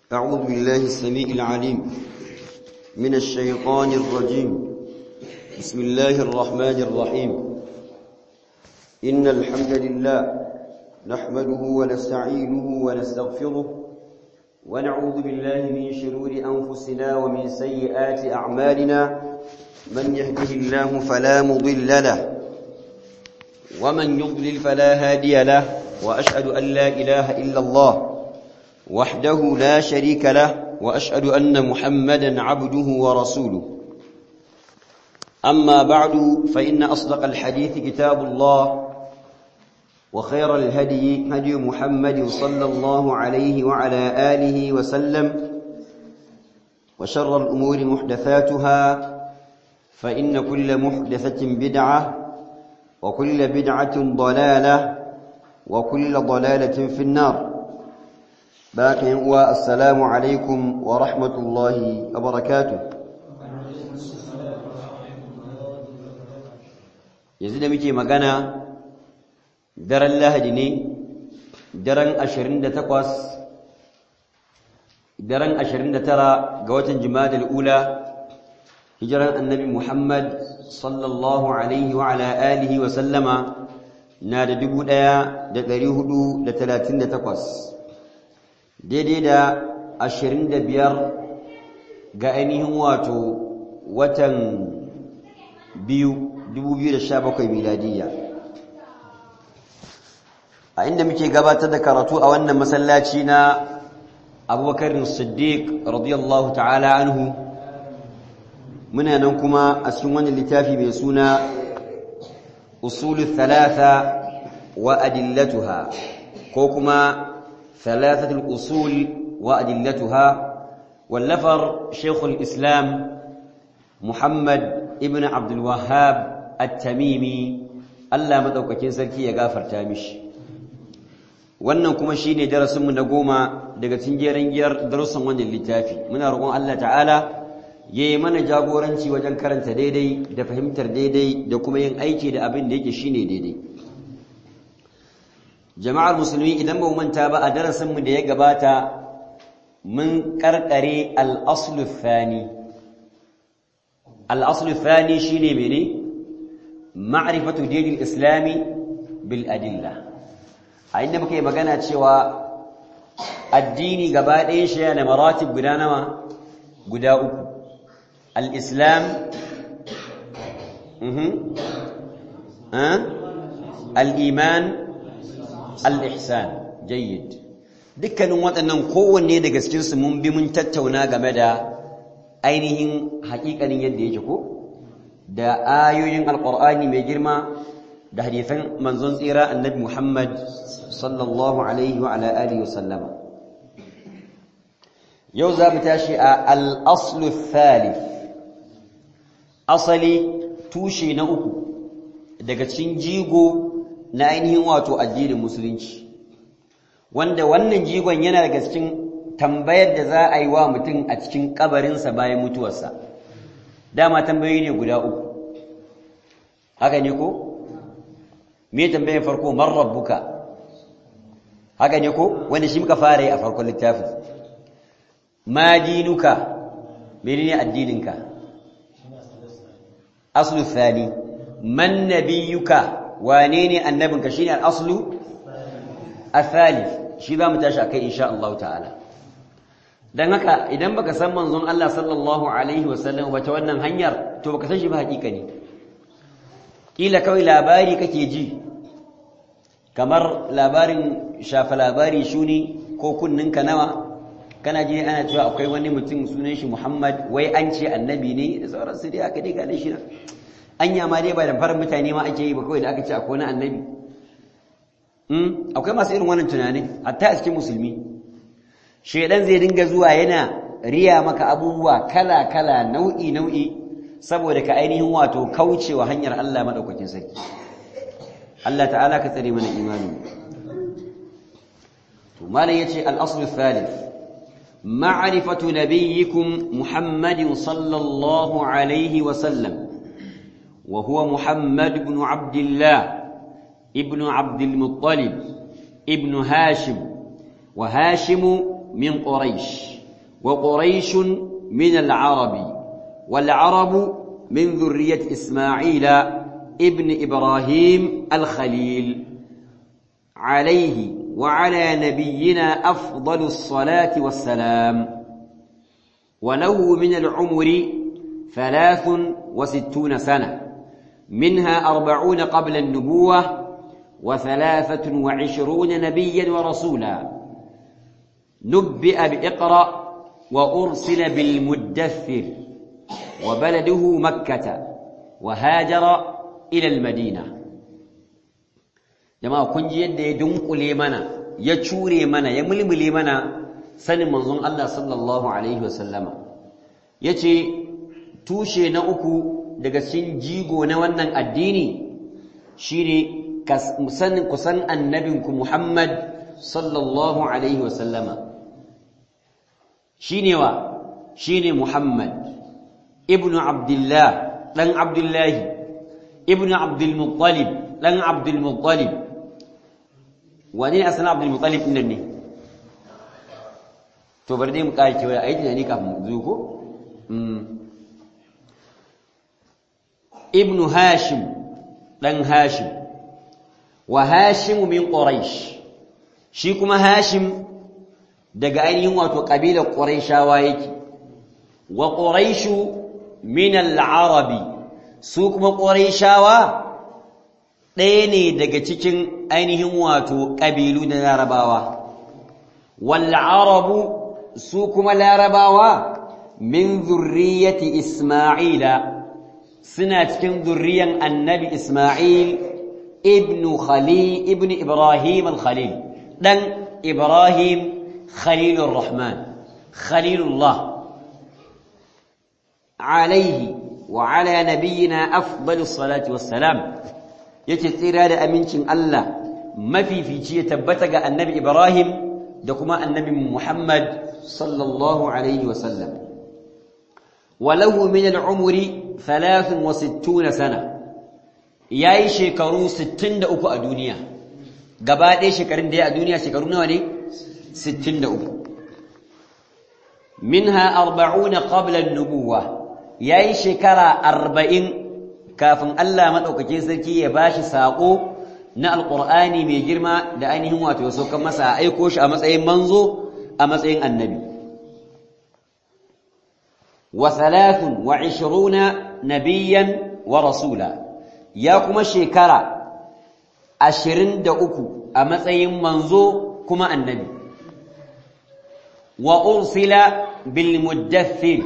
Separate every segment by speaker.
Speaker 1: أعوذ بالله السميع العليم من الشيطان الرجيم بسم الله الرحمن الرحيم إن الحمد لله نحمده ونستعينه ونستغفره ونعوذ بالله من شرور أنفسنا ومن سيئات أعمالنا من يهده الله فلا مضل له ومن يضلل فلا هادي له وأشهد أن لا إله إلا الله وحده لا شريك له وأشهد أن محمدا عبده ورسوله أما بعد فإن أصدق الحديث كتاب الله وخير الهدي هدي محمد صلى الله عليه وعلى آله وسلم وشر الأمور محدثاتها فإن كل محدثة بدعة وكل بدعة ضلالة وكل ضلالة في النار باقي هو السلام عليكم ورحمة الله وبركاته yanzu da muke magana daren lahadi ne daren 28 daren 29 ga watan jimadal ula hijiran annabi muhammad sallallahu alaihi wa ala alihi wa sallama na da 1438 daidai da ashirin da biyar ga ainihin wato watan biyu dubu biyu da sha bakwai miladiyya a inda muke gabatar da karatu a wannan masallaci na abubakar siddiq radiyallahu ta'ala anhu muna nan kuma a cikin wannan littafi mai suna usulul thalatha wa adillatuha ko kuma ثلاثة الأصول وأدلتها واللفر شيخ الإسلام محمد ابن عبد الوهاب التميمي Allah madaukakin sarki ya gafarta mishi wannan kuma shine darasinmu na goma daga cikin jerin giyar darussan wannan littafi muna roƙon Allah ta'ala yayi mana jagoranci wajen karanta daidai da fahimtar daidai da kuma yin aiki da abin da yake shine daidai jama'ar musulmi idan ba manta ba a darasinmu da ya gabata mun karkare al-aslu thani al-aslu thani shine mene ma'rifatu dinil islami bil adilla a inda muka yi magana cewa addini gaba ɗayan shi yana maratib guda nawa guda uku al-islam al-iman al-ihsan jayyid dukkanin waɗannan kowanne daga cikin su mun bi mun tattauna game da ainihin haƙiƙanin yadda yake ko da ayoyin alqur'ani mai girma da hadisan manzon tsira annabi Muhammad sallallahu alaihi wa ala alihi wa sallama yau za mu tashi a al-aslu thalith asali tushe na uku daga cikin jigo na ainihin wato addinin musulunci wanda wannan jigon yana daga cikin tambayar da za a yi wa mutum a cikin kabarinsa bayan mutuwarsa dama tambayoyi ne guda uku haka ne ko me tambayar farko man rabbuka haka ne ko wanda shi muka fara yi a farkon littafin ma dinuka menene addininka aslu thani man nabiyuka wane ne annabinka shine al-aslu al-thalith shi za mu tashi akai insha Allah ta'ala dan haka idan baka san manzon Allah sallallahu alaihi wasallam wace wannan hanyar to baka san shi ba hakika ne kila kawai labari kake ji kamar labarin shafa labari shuni ko kunninka nawa kana ji ana cewa akwai wani mutum sunan shi Muhammad wai an ce annabi ne da sauransu dai aka dai ga shi na anya ma dai ba da farin mutane ma ake yi ba kawai da aka ce akwai wani annabi akwai masu irin wannan tunanin hatta a cikin musulmi shedan zai dinga zuwa yana riya maka abubuwa kala kala nau'i nau'i saboda ka ainihin wato kaucewa hanyar Allah madaukakin sarki Allah ta'ala ka tsare mana imani to malam yace al-asl thalith ma'rifatu nabiyyikum muhammadin sallallahu alaihi wa sallam وهو محمد بن عبد الله ابن عبد المطلب ابن هاشم وهاشم من قريش وقريش من العرب والعرب من ذرية إسماعيل ابن إبراهيم الخليل عليه وعلى نبينا أفضل الصلاة والسلام وله من العمر ثلاث وستون سنة منها أربعون قبل النبوة وثلاثة وعشرون نبيا ورسولا نبئ بإقرأ وأرسل بالمدثر وبلده مكة وهاجر إلى المدينة jama'a kun ji yadda ya dunkule mana ya cure mana ya mulmule mana sanin manzon Allah sallallahu alaihi wasallama yace tushe na uku daga cikin jigo na wannan addini shine sanin kusan annabinku Muhammad sallallahu alaihi wasallama shine wa shine Muhammad ibnu Abdullah dan Abdullahi ibnu Abdul Muttalib dan Abdul Muttalib wani ne asalin Abdul Muttalib din ne to bari dai mu kai cewa ayi tunani kafin mu zo ko ibnu Hashim dan Hashim wa Hashim min Quraish shi kuma Hashim daga ainihin wato kabilar Qurayshawa yake wa Quraishu min al-Arabi su kuma Qurayshawa ɗaya ne daga cikin ainihin wato ƙabilu na Larabawa wal Arabu su kuma Larabawa min zurriyyati Isma'ila suna cikin zurriyan Annabi Isma'il ibn Khalil ibn Ibrahim al-Khalil dan Ibrahim خليل الرحمن خليل الله عليه وعلى نبينا أفضل الصلاة والسلام يتسير هذا أمينشن الله ما في في شيء تبتغى النبي إبراهيم دكما النبي محمد صلى الله عليه وسلم وله من العمر ثلاث وستون سنة yayi shekaru 63 a duniya gaba ɗaya shekarun da ya a duniya shekaru nawa ne 63 minha 40 qabla an-nubuwa yayi shekara 40 kafin Allah madaukakin sarki ya bashi sako na alqur'ani mai girma da ainihin wato so kan masa aiko shi a matsayin manzo a matsayin annabi wa 23 nabiyyan wa rasula ya kuma shekara 23 a matsayin manzo kuma annabi wa ursila bil muddathir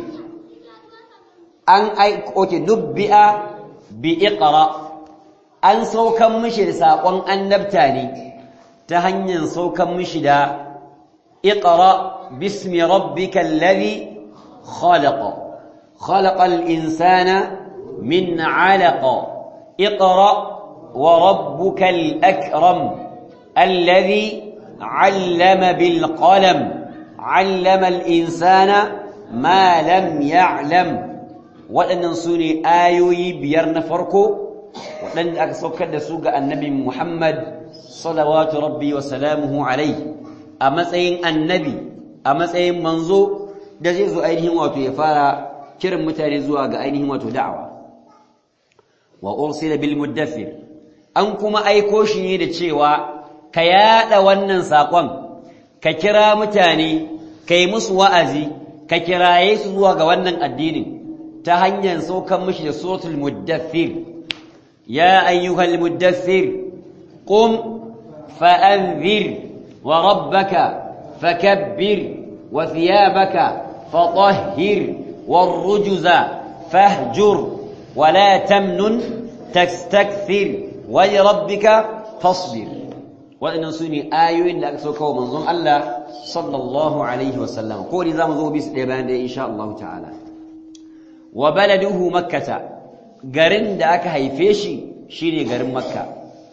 Speaker 1: an ai oke nubbi'a bi iqra an saukan mishi da sakon annabta ne ta hanyar saukan mishi da iqra bismi rabbikal ladhi khalaqa khalaqal insana min 'alaqa iqra wa rabbukal akram alladhi 'allama bil qalam علم الإنسان ما لم يعلم waɗannan su ne ayoyi biyar na farko waɗanda aka saukar da su ga annabi Muhammad salawatu rabbi wa salamuhu alai a matsayin annabi a matsayin manzo da zai zo ainihin wato ya fara kiran mutane zuwa ga ainihin wato da'awa wa ursila bil muddathir an kuma aiko shi ne da cewa ka yada wannan sakon ka kira mutane kai musu wa'azi ka kiraye su zuwa ga wannan addinin ta hanyar saukan mishi da suratul muddathir ya ayyuhal muddathir qum fa'anzir wa rabbaka fakabbir wa thiyabaka fatahhir warrujza fahjur wa la tamnun tastakthir wa li rabbika fasbir waɗannan su ne ayoyin da aka sauka wa manzon Allah sallallahu alaihi wasallam ko ne za mu zo bisu ɗaya bayan ɗaya insha Allah ta'ala wa baladuhu makkata garin da aka haife shi shine garin makka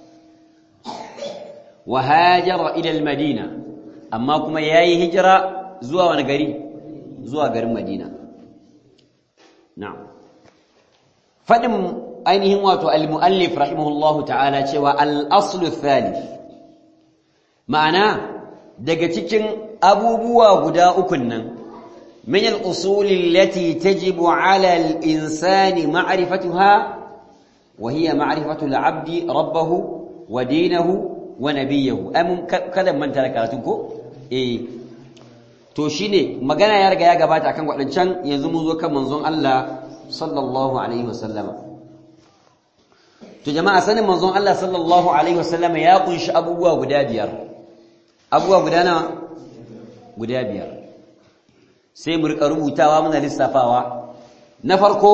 Speaker 1: wa hajara ila madina amma kuma yayi hijira zuwa wani gari zuwa garin madina na'am fadin ainihin wato al-muallif rahimahullahu ta'ala cewa al-aslu thalith ma'ana daga cikin abubuwa guda ukun nan min al-usul allati tajibu 'ala al-insani ma'rifatuha wa hiya ma'rifatu al-'abdi rabbahu wa dinahu wa nabiyahu am kada manta da karatun ko eh to shine magana ya riga ya gabata akan wadancan yanzu mun zo kan manzon Allah sallallahu alaihi wasallama to jama'a sanin manzon Allah sallallahu alaihi wasallama ya kunshi abubuwa guda biyar abubuwa guda nawa guda biyar sai mu rika rubutawa muna lissafawa na farko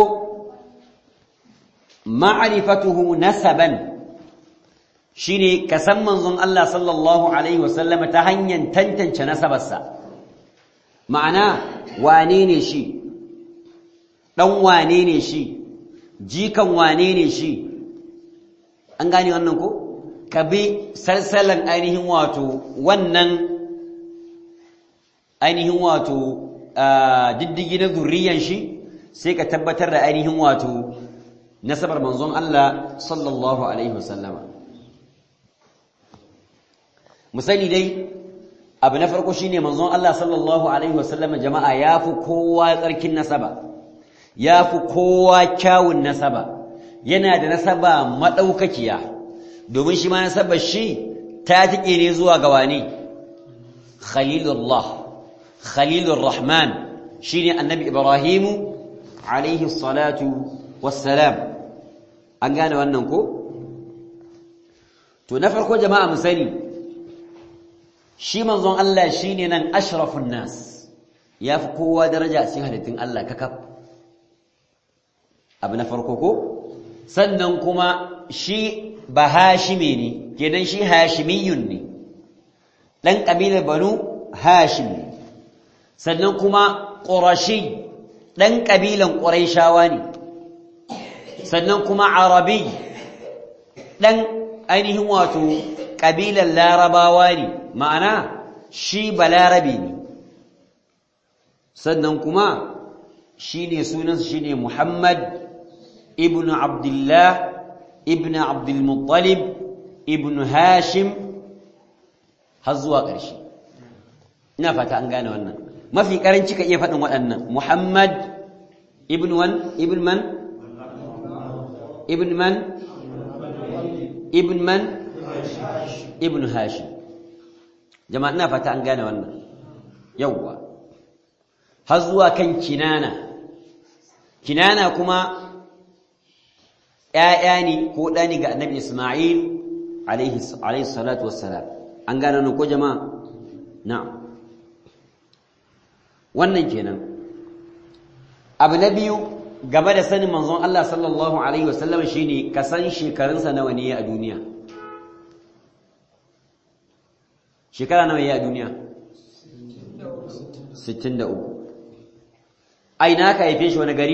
Speaker 1: ma'rifatuhu nasaban shine ka san manzon Allah sallallahu alaihi wasallama ta hanyar tantance nasabarsa ma'ana wane ne shi dan wane ne shi jikan wane ne shi an gane wannan ko ka bi salsalan ainihin wato wannan ainihin wato diddigi na zurriyan shi sai ka tabbatar da ainihin wato nasabar manzon Allah sallallahu alaihi wasallama misali dai abu na farko shine manzon Allah sallallahu alaihi wasallama jama'a yafi kowa tsarkin nasaba yafi kowa kyawun nasaba yana da nasaba madaukakiya domin shi ma nasabar shi ta tike ne zuwa ga wani khalilullah khalilur rahman shine annabi ibrahimu alaihi salatu wassalam an gane wannan ko to na farko jama'a mu sani shi manzon Allah shine nan ashrafun nas yafi kowa daraja a cikin halittun Allah kakaf abu na farko ko sannan kuma shi ba hashime ne kenan shi hashimiyun ne dan kabilar banu hashim ne sannan kuma qurashi dan kabilan quraishawa ne sannan kuma arabi dan ainihin wato kabilan larabawa ne ma'ana shi balarabe ne sannan kuma shi ne sunansa shi ne muhammad ibn abdullah ibn abdulmuttalib ibn hashim har zuwa ƙarshe ina fata an gane wannan mafi ƙaranci ka iya faɗin waɗannan muhammad ibn wan ibn man ibn man ibn man ibn hashim jama'a ina fata an gane wannan yawwa har zuwa kan kinana kinana kuma ‘ya'ya ne ko ɗani ga annabi Ismail alaihi salatu wassalam an gane nan ko jama'a na'am wannan kenan abu na biyu game da sanin manzon Allah sallallahu alaihi wasallam shine ka san shekarunsa nawa ne a duniya shekara nawa ya a duniya 63 aina ka haife shi wani gari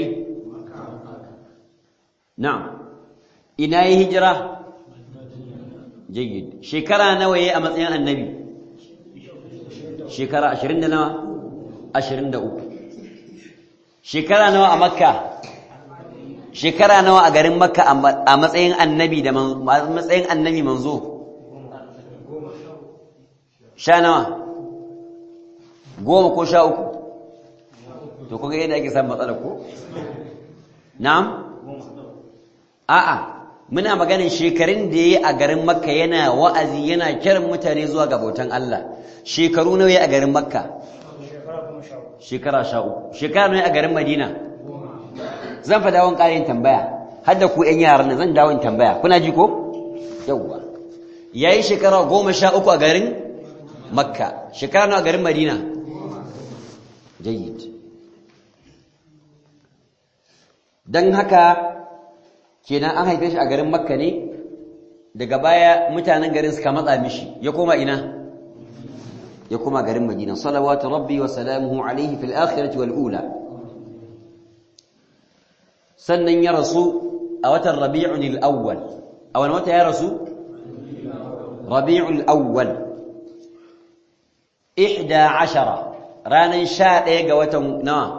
Speaker 1: na'am ina yi hijira jayyid shekara nawa yayi a matsayin annabi shekara 20 da nawa 23 shekara nawa a makka shekara nawa a garin makka a matsayin annabi da matsayin annabi manzo sha nawa goma ko sha uku to kuga yadda ake samun matsala ko na'am a'a muna maganin shekarun da yayi a garin makka yana wa'azi yana kiran mutane zuwa ga bautan Allah shekaru nawa yayi a garin makka shekara sha uku shekara nawa a garin madina zan fa dawon ƙarin tambaya har da ku ƴan yaran nan zan dawon tambaya kuna ji ko yawwa yayi shekara goma sha uku a garin makka shekara nawa a garin madina jayyid dan haka kenan an haife shi a garin makka ne daga baya mutanen garin suka matsa mishi ya koma ina ya koma garin madina salawatu rabbi wa salamuhu alaihi fil akhirati wal ula sannan ya rasu a watan rabi'un al-awwal a wani wata ya rasu rabi'ul awwal 11 ranan 11 ga watan nawa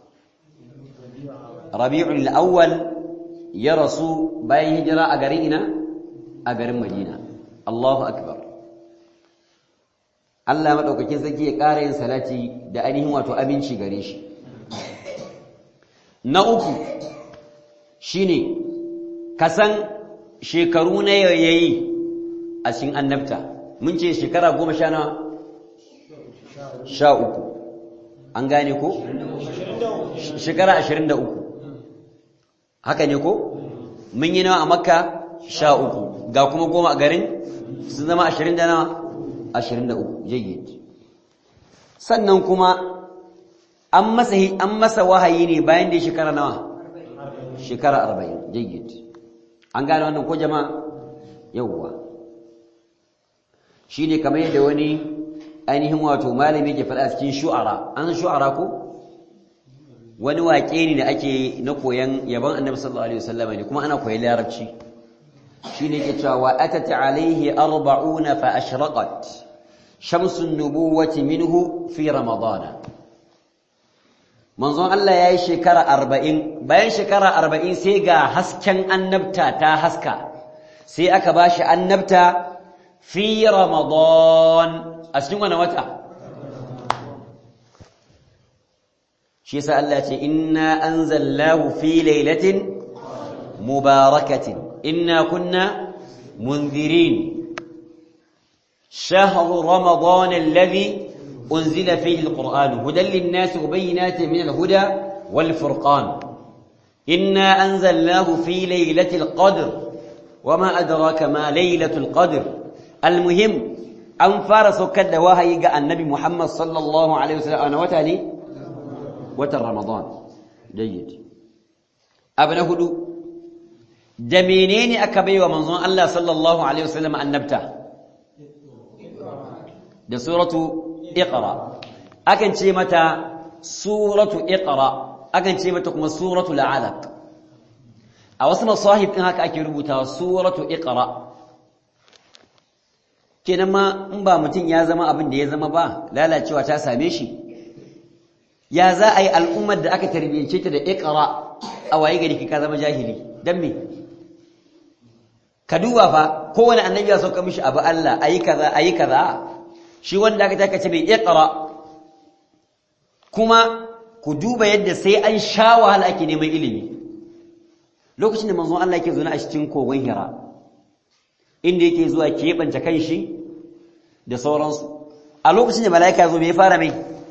Speaker 1: rabi'ul awwal ya rasu bayan hijira a garin ina a garin madina Allahu akbar Allah madaukakin sarki ya ƙara yin salati da ainihin wato aminci gare shi na uku shine kasan shekaru na yayi a cikin annabta mun ce shekara goma sha nawa sha uku an gane ko shekara ashirin da uku haka ne ko mun yi nawa a makka sha uku ga kuma goma a garin sun zama ashirin da nawa ashirin da uku jayyid sannan kuma an masa an masa wahayi ne bayan da shekara nawa shekara arba'in jayyid an gane wannan ko jama'a yawwa shi ne kamar yadda wani ainihin wato malami ke faɗa cikin shu'ara an shu'ara ko wani waƙe ne da ake na koyan yaban annabi sallallahu alaihi wasallam ne kuma ana koyan larabci shine ke cewa wa atat alaihi arba'una fa ashraqat shamsu nubuwati minhu fi ramadana manzon Allah yayi shekara 40 bayan shekara 40 sai ga hasken annabta ta haska sai aka bashi annabta fi ramadan a cikin wani wata shi yasa Allah ce inna anzalnahu fi lailatin mubarakatin inna kunna munzirin شهر رمضان الذي أنزل فيه القرآن هدى للناس وبينات من الهدى والفرقان إنا أنزلناه في ليلة القدر وما أدراك ما ليلة القدر المهم أن فارس كد وهي النبي محمد صلى الله عليه وسلم أنا وتالي watan Ramadan jayyid abu na hudu da menene aka baiwa manzon Allah sallallahu alaihi wasallam annabta da suratu iqra akan ce mata suratu iqra akan ce mata kuma suratu alaq a wasu masahib din haka ake rubutawa suratu iqra kenan ma in ba mutum ya zama abin da ya zama ba lalacewa ta same shi ya za a yi al'ummar da aka tarbiyyance ta da ikra a waye gari ka zama jahili don me ka duba fa kowane annabi ya sauka mishi abu Allah ayi kaza ayi kaza shi wanda aka taka ce mai ikra kuma ku duba yadda sai an sha wahala ake neman ilimi lokacin da manzon Allah yake zuwa a cikin kogon Hira inda yake zuwa keɓance kanshi da sauransu a lokacin da mala'ika zo me ya fara mai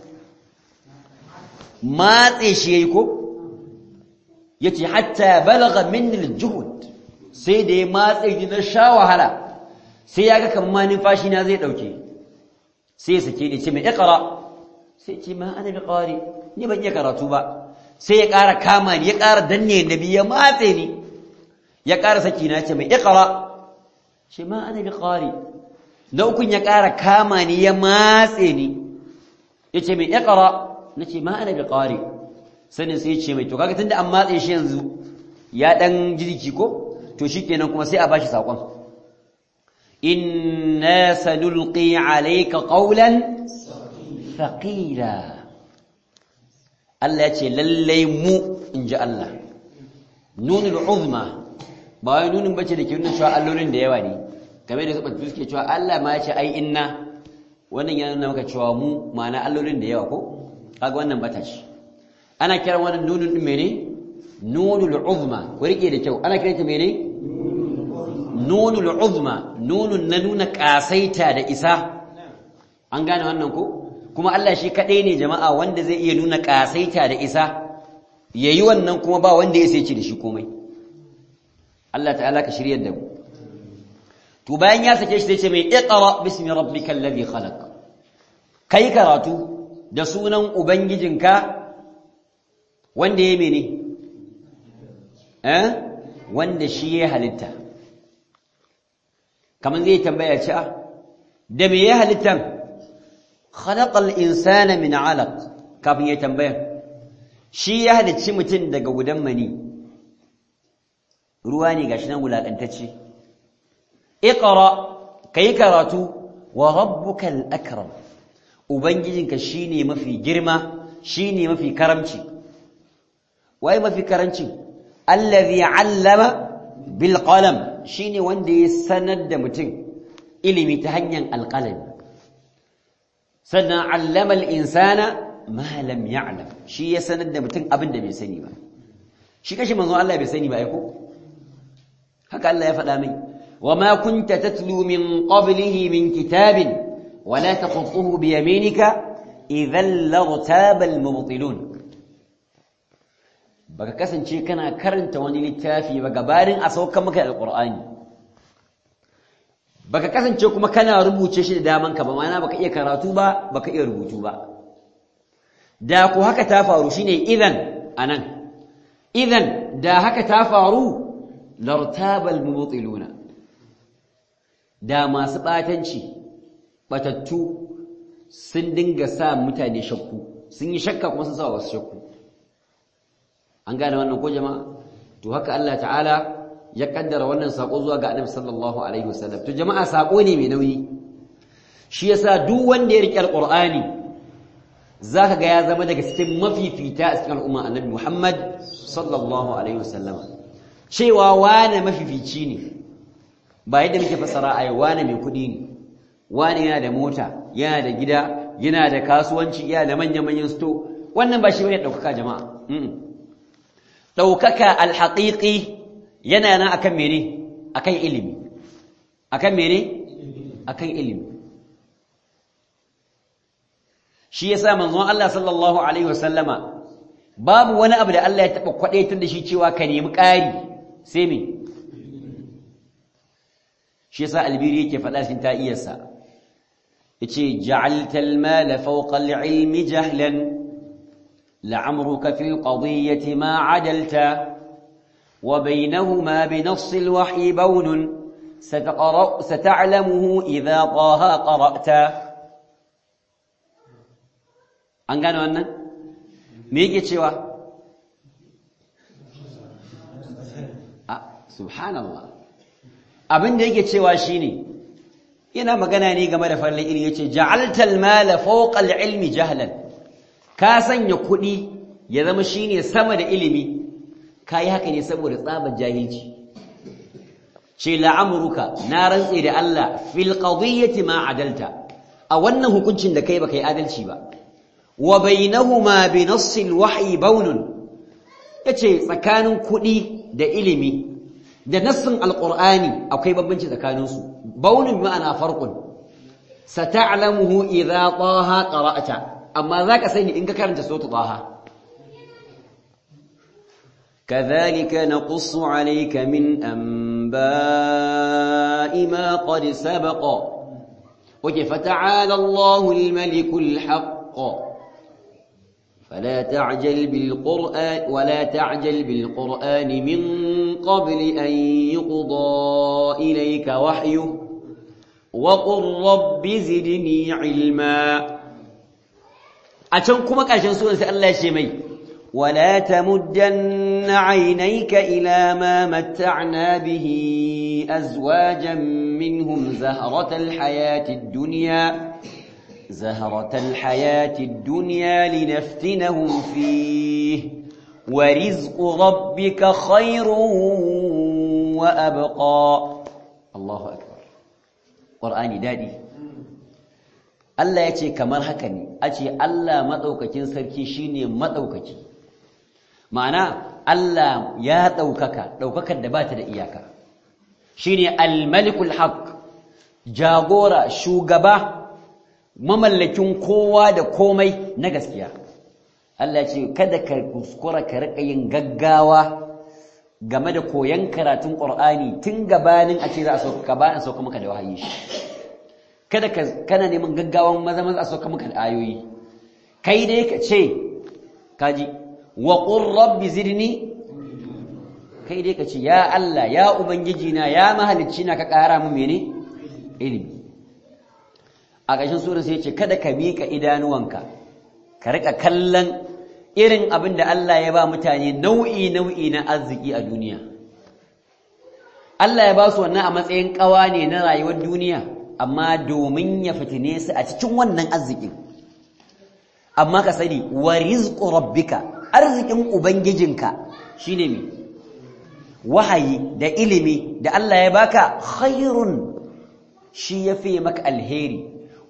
Speaker 1: matse shi yayi ko yace hatta balagha minni al-juhud sai da ya matse ni na sha wahala sai yaga kamar numfashi na zai dauke sai ya sake ni ce mai iqra sai ce ma ana biqari ni ban iya karatu ba sai ya ƙara kama ni ya ƙara danne nabi ya matse ni ya ƙara saki na ce mai iqra ce ma ana biqari na ukun ya ƙara kama ni ya matse ni yace mai iqra nace ma ana biqari sanin sai ce mai to kaga tunda an matse shi yanzu ya dan jirki ko to shikenan kuma sai a bashi sakon inna sanulqi alayka qawlan thaqila Allah ya ce lallai mu inji Allah nunul uzma ba wai nunin bace da ke nuna cewa allolin da yawa ne game da sabatu suke cewa Allah ma ya ce ai inna wannan yana nuna maka cewa mu ma'ana allolin da yawa ko kaga wannan bata ce ana kiran wannan nunun din mene nunul uzma ku rike da kyau ana kiranta mene nunul uzma nunun na nuna kasaita da isa an gane wannan ko kuma Allah shi kadai ne jama'a wanda zai iya nuna kasaita da isa yayi wannan kuma ba wanda ya sai ci da shi komai Allah ta'ala ka shiryar da mu to bayan ya sake shi sai ce mai iqra bismi rabbikal ladhi khalaq kai karatu da sunan ubangijinka wanda ya mene eh wanda shi ya halitta kaman zai tambaya ci da me ya halitta khalaqal insana min 'alaq kafin ya tambaya shi ya halicci mutum daga gudan mani ruwa ne gashi nan wulakantacce iqra kai karatu wa rabbukal akram ubangijinka shine mafi girma shine mafi karamci wai mafi karanci allazi 'allama bil qalam shine wanda ya sanar da mutum ilimi ta hanyar alqalami sannan allama al-insana ma lam ya'lam shi ya sanar da mutum abin da bai sani ba shi kashi manzon Allah bai sani ba ai ko haka Allah ya faɗa mai wa ma kunta tatlu min qablihi min kitabin wa la taqutuhu bi yaminika idhan laghtaba al-mubtilun baka kasance kana karanta wani littafi ba gabarin a saukan maka alqur'ani baka kasance kuma kana rubuce shi da daman ka ba ma'ana baka iya karatu ba baka iya rubutu ba da ku haka ta faru shine idan anan idan da haka ta faru lartabal mubtiluna da masu batanci batattu sun dinga sa mutane shakku sun yi shakka kuma sun sa wasu shakku an gane wannan ko jama'a to haka Allah ta'ala ya kaddara wannan sako zuwa ga Annabi sallallahu alaihi wasallam to jama'a sako ne mai nauyi shi yasa duk wanda ya rike alqur'ani zaka ga ya zama daga cikin mafifita a cikin al'umma Annabi Muhammad sallallahu alaihi wasallam cewa wane mafifici ne ba yadda muke fasara a yau wane mai kuɗi ne wane yana da mota yana da gida yana da kasuwanci yana da manya-manyan sto wannan ba shi bane ɗaukaka jama'a ɗaukaka alhaƙiƙi yana nan akan mene akan ilimi akan mene akan ilimi shi yasa manzon Allah sallallahu alaihi wasallama babu wani abu da Allah ya taba kwadaitar da shi cewa ka nemi ƙari sai me shi yasa albiri yake faɗa cikin ta'iyarsa yace ja'alta al-mala fawqa al-ilmi jahlan la'amruka fi al-qadiyyati ma 'adalta wa baynahuma bi nass al-wahyi bawn ستقرأ ستعلمه إذا طه قرأت an gane wannan me yake cewa a subhanallah abin da yake cewa shine yana magana ne game da farlan ilmi yace ja'altal mala fawqa al-ilmi jahlan ka sanya kuɗi ya zama shine sama da ilimi kai haka ne saboda tsabar jahilci ce la'amruka na rantse da Allah fil qadiyyati ma adalta a wannan hukuncin da kai baka yi adalci ba wa bainahuma bi nassil wahyi baunun yace tsakanin kuɗi da ilimi da nassin alqur'ani akwai bambanci tsakanin su baunun bi ma'ana farqun sata'lamuhu idza taha qara'ta amma zaka sani in ka karanta sura taha كذلك نقص عليك من أنباء ما قد سبق وكيف تعالى الله الملك الحق فلا تعجل بالقرآن ولا تعجل بالقرآن من قبل أن يقضى إليك وحيه وقل رب زدني علما أتنكم كاشن سورة الله شمي ولا تمدن عينيك إلى ما متعنا به أزواجا منهم زهرة الحياة الدنيا زهرة الحياة الدنيا لنفتنهم فيه ورزق ربك خير وأبقى الله أكبر قرآني دادي Allah ya ce kamar haka ne a ce Allah maɗaukakin sarki shine maɗaukaki ma'ana Allah ya ɗaukaka ɗaukakar da ba ta da iyaka shine al-malikul haq jagora shugaba mamallakin kowa da komai na gaskiya Allah ce kada ka kuskura ka rika yin gaggawa game da koyon karatun Qur'ani tun gabanin a ce za a sauka ba a sauka maka da wahayi shi kada ka kana neman gaggawan maza maza a sauka maka da ayoyi kai dai ka ce kaji wa qur rabbi zidni kai dai ka ce ya Allah ya ubangiji na ya mahalicci na ka ƙara min mene ilimi a ƙarshen sura sai ce kada ka miƙa idanuwanka ka rika kallon irin abin da Allah ya ba mutane nau'i nau'i na arziki a duniya Allah ya ba su wannan a matsayin ƙawa ne na rayuwar duniya amma domin ya fitine su a cikin wannan arzikin amma ka sani wa rizqu rabbika arzikin ubangijinka shine me wahayi da ilimi da Allah ya baka khairun shi yafi maka alheri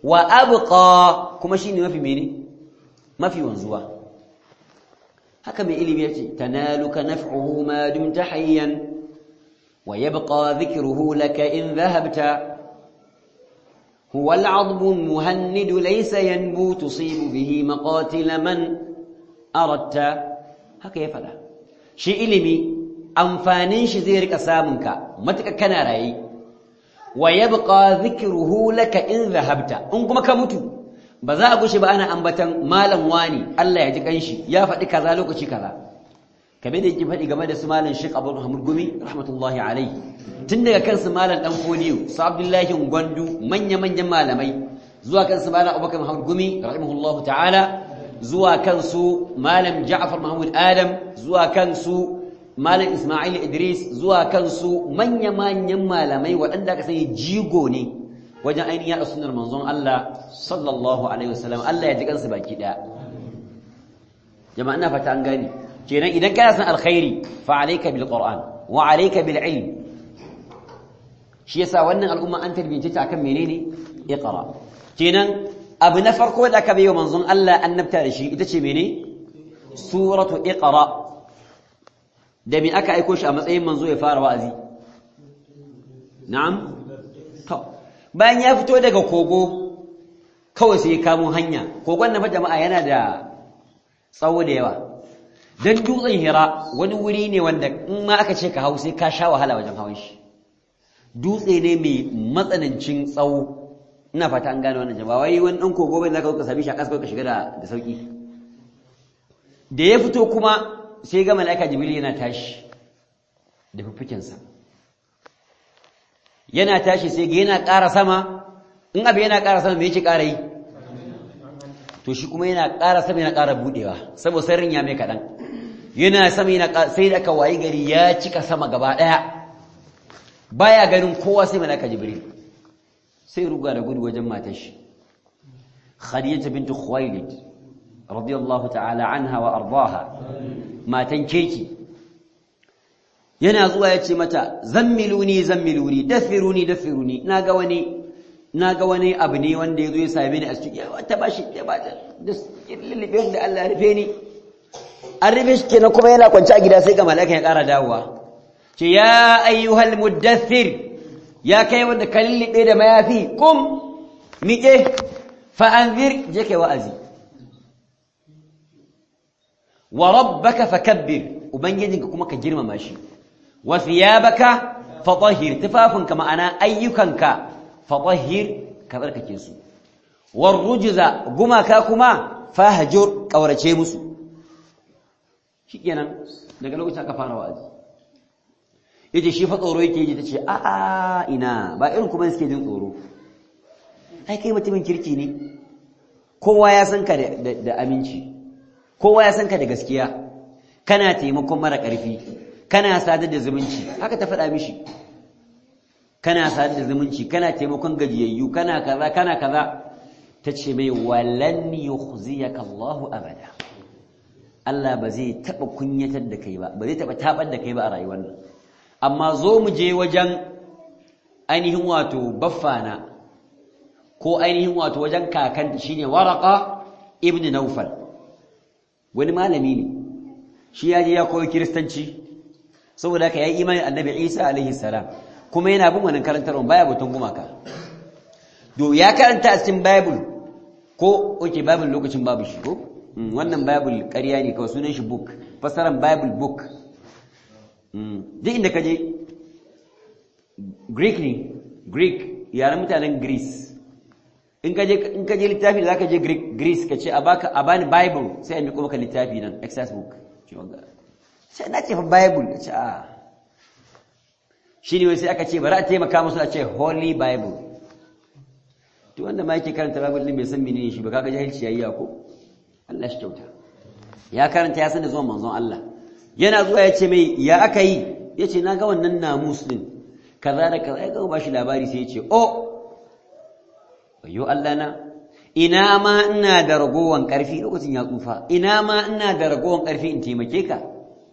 Speaker 1: wa abqa kuma shine mafi mene mafi wanzuwa haka mai ilimi yace tanaluka naf'uhu ma dumta hayyan wa yabqa dhikruhu laka in dhahabta هو العظم المهند ليس ينبو تصيب به مقاتل من أردت haka ya faɗa shi ilimi amfanin shi zai rika samunka matuƙa kana raye wa yabqa dhikruhu laka in dhahabta in kuma ka mutu ba za a gushe ba ana ambatan malam wani Allah ya ji kanshi ya faɗi kaza lokaci kaza kabe da yake faɗi game da su malam Sheikh Abu Muhammad Gumi rahmatullahi alaihi tun daga kansu malam dan Fodiyo su Abdullahi Gwandu manya manyan malamai zuwa kansu malam Abubakar Muhammad Gumi rahimahullahu ta'ala zuwa kansu malam Ja'far Mahmud Adam zuwa kansu malam Ismail Idris zuwa kansu manya manyan malamai waɗanda aka sani jigo ne wajen ainihin yaɗa sunnar manzon Allah sallallahu alaihi wasallam Allah ya ji kansu baki ɗaya jama'a ina fata an gani kenan idan kana san alkhairi fa alayka bil qur'an wa alayka bil ilm shi yasa wannan al'umma an tarbiyyace ta akan menene iqra kenan abu na farko da aka bayyana manzon Allah annabta da shi ita ce mene suratu iqra da me aka aiko shi a matsayin manzo ya fara wa'azi na'am to bayan ya fito daga kogo kawai sai ya kamo hanya kogon na fa jama'a yana da tsawo da yawa dan dutsen hira wani wuri ne wanda in ma aka ce ka hau sai ka sha wahala wajen hawan shi dutse ne mai matsanancin tsawo ina fata an gane wannan jama'a wai wani dan kogo bai zaka ka sami shi a kasa ka shiga da da sauki da ya fito kuma sai ga malaika jibril yana tashi da fuffukensa yana tashi sai ga yana ƙara sama in abu yana ƙara sama me yake ƙara yi to shi kuma yana ƙara sama yana ƙara budewa saboda sirrin ya mai kaɗan yana sama yana sai da aka wayi gari ya cika sama gaba daya baya ganin kowa sai malaka jibril sai ruga da gudu wajen matar shi khadija bint khuwailid radiyallahu ta'ala anha wa ardaha matan keki yana zuwa ya ce mata zammiluni zammiluni dathiruni dathiruni naga wani naga wani abu ne wanda yazo ya same ni a cikin wata bashi ya ba da lilibe da Allah ya rufe ni an rufe shi kenan kuma yana kwance a gida sai ga mala'ika ya ƙara dawowa ce ya ayyuhal muddathir ya kai wanda ka lullube da mayafi kum miƙe fa anzir je kai wa'azi wa rabbaka fakabbir ubangijinka kuma ka girmama shi wa thiyabaka fatahhir tufafinka ma'ana ayyukanka fatahhir ka barkake su war rujza gumaka kuma fahjur kaurace musu shikenan daga lokacin aka fara wa'azi yace shi fa tsoro yake ji tace a a ina ba irin kuma suke jin tsoro ai kai mutumin kirki ne kowa ya san ka da aminci kowa ya san ka da gaskiya kana taimakon mara ƙarfi kana sadar da zumunci haka ta faɗa mishi kana sadar da zumunci kana taimakon gajiyayyu kana kaza kana kaza tace mai walan yukhziyaka Allahu abada Allah ba zai taɓa kunyatar da kai ba ba zai taɓa taɓar da kai ba a rayuwar nan amma zo mu je wajen ainihin wato baffana ko ainihin wato wajen kakanta shine waraka ibn naufal wani malami ne shi ya je ya koyi kiristanci saboda haka ya yi imanin annabi isa alaihi salam kuma yana bin wannan karantarwa baya batun gumaka do ya karanta a cikin bible ko oke bible lokacin babu shi ko wannan bible ƙarya ne kawai sunan shi book fasaran bible book duk inda ka je greek ne greek yaren mutanen greece in ka je in ka je littafi da zaka je greek greece ka ce a baka a bani bible sai a miƙo maka littafi nan exercise book sai na ce fa bible ce a shi ne sai aka ce bari a taimaka musu a ce holy bible to wanda ma yake karanta bible din bai san menene shi ba kaga jahilci yayi ko Allah shi kyauta ya karanta ya san da zuwan manzon Allah yana zuwa ya ce mai ya aka yi ya ce na ga wannan namus din kaza da kaza ya ga ba shi labari sai ya ce oh wayo Allah na ina ma ina da ragowan karfi lokacin ya tsufa ina ma ina da ragowan karfi in taimake ka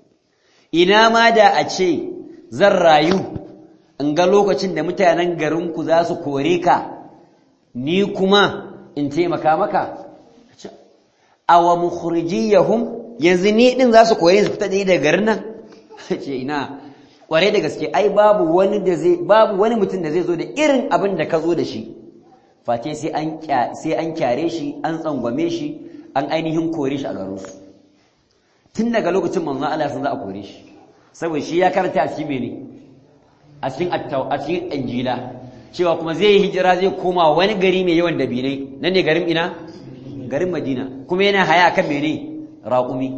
Speaker 1: ina ma da a ce zan rayu in ga lokacin da mutanen garinku za su kore ka ni kuma in taimaka maka awa mukhrijiyahum yanzu ni din za su kore su fita da daga garin nan ce ina kware da gaske ai babu wani da zai babu wani mutum da zai zo da irin abin da ka zo da shi face sai an sai an kyare shi an tsangwame shi an ainihin kore shi a garin su tun daga lokacin manzo Allah sun za a kore shi saboda shi ya karanta a cikin mene a cikin a cikin injila cewa kuma zai yi hijira zai koma wani gari mai yawan dabinai nan ne garin ina garin madina kuma yana haya kan mene raƙumi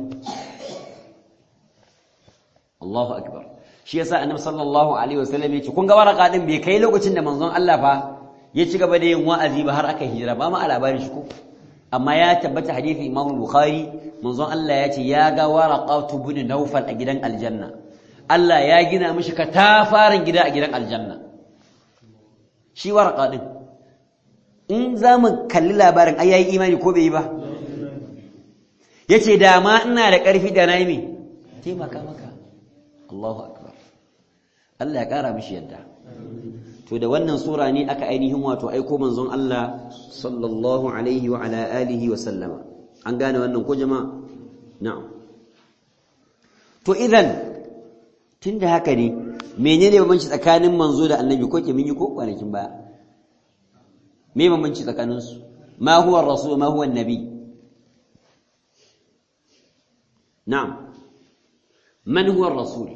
Speaker 1: Allahu akbar shi yasa annabi sallallahu alaihi wasallam yace kun ga waraka din bai kai lokacin da manzon Allah fa ya ci gaba da yin wa'azi ba har aka hijira ba ma a labarin shi ko amma ya tabbata hadisi Imam Bukhari manzon Allah ya ce ya ga waraqatu bin Nawfal a gidan aljanna Allah ya gina mishi katafaren gida a gidan aljanna shi waraka din in za mu kalli labarin ai yayi imani ko bai yi ba yace da ma ina da ƙarfi da nayi me taimaka maka Allahu akbar Allah ya ƙara mishi yadda to da wannan sura ne aka ainihin wato aiko manzon Allah sallallahu alaihi wa ala alihi wa sallama an gane wannan ko jama'a na'am to idan tunda haka ne menene bambanci tsakanin manzo da annabi ko ke mun yi ko kwanakin baya me bambanci tsakanin su ma huwa ar-rasul ma huwa an-nabi na'am man huwa ar-rasul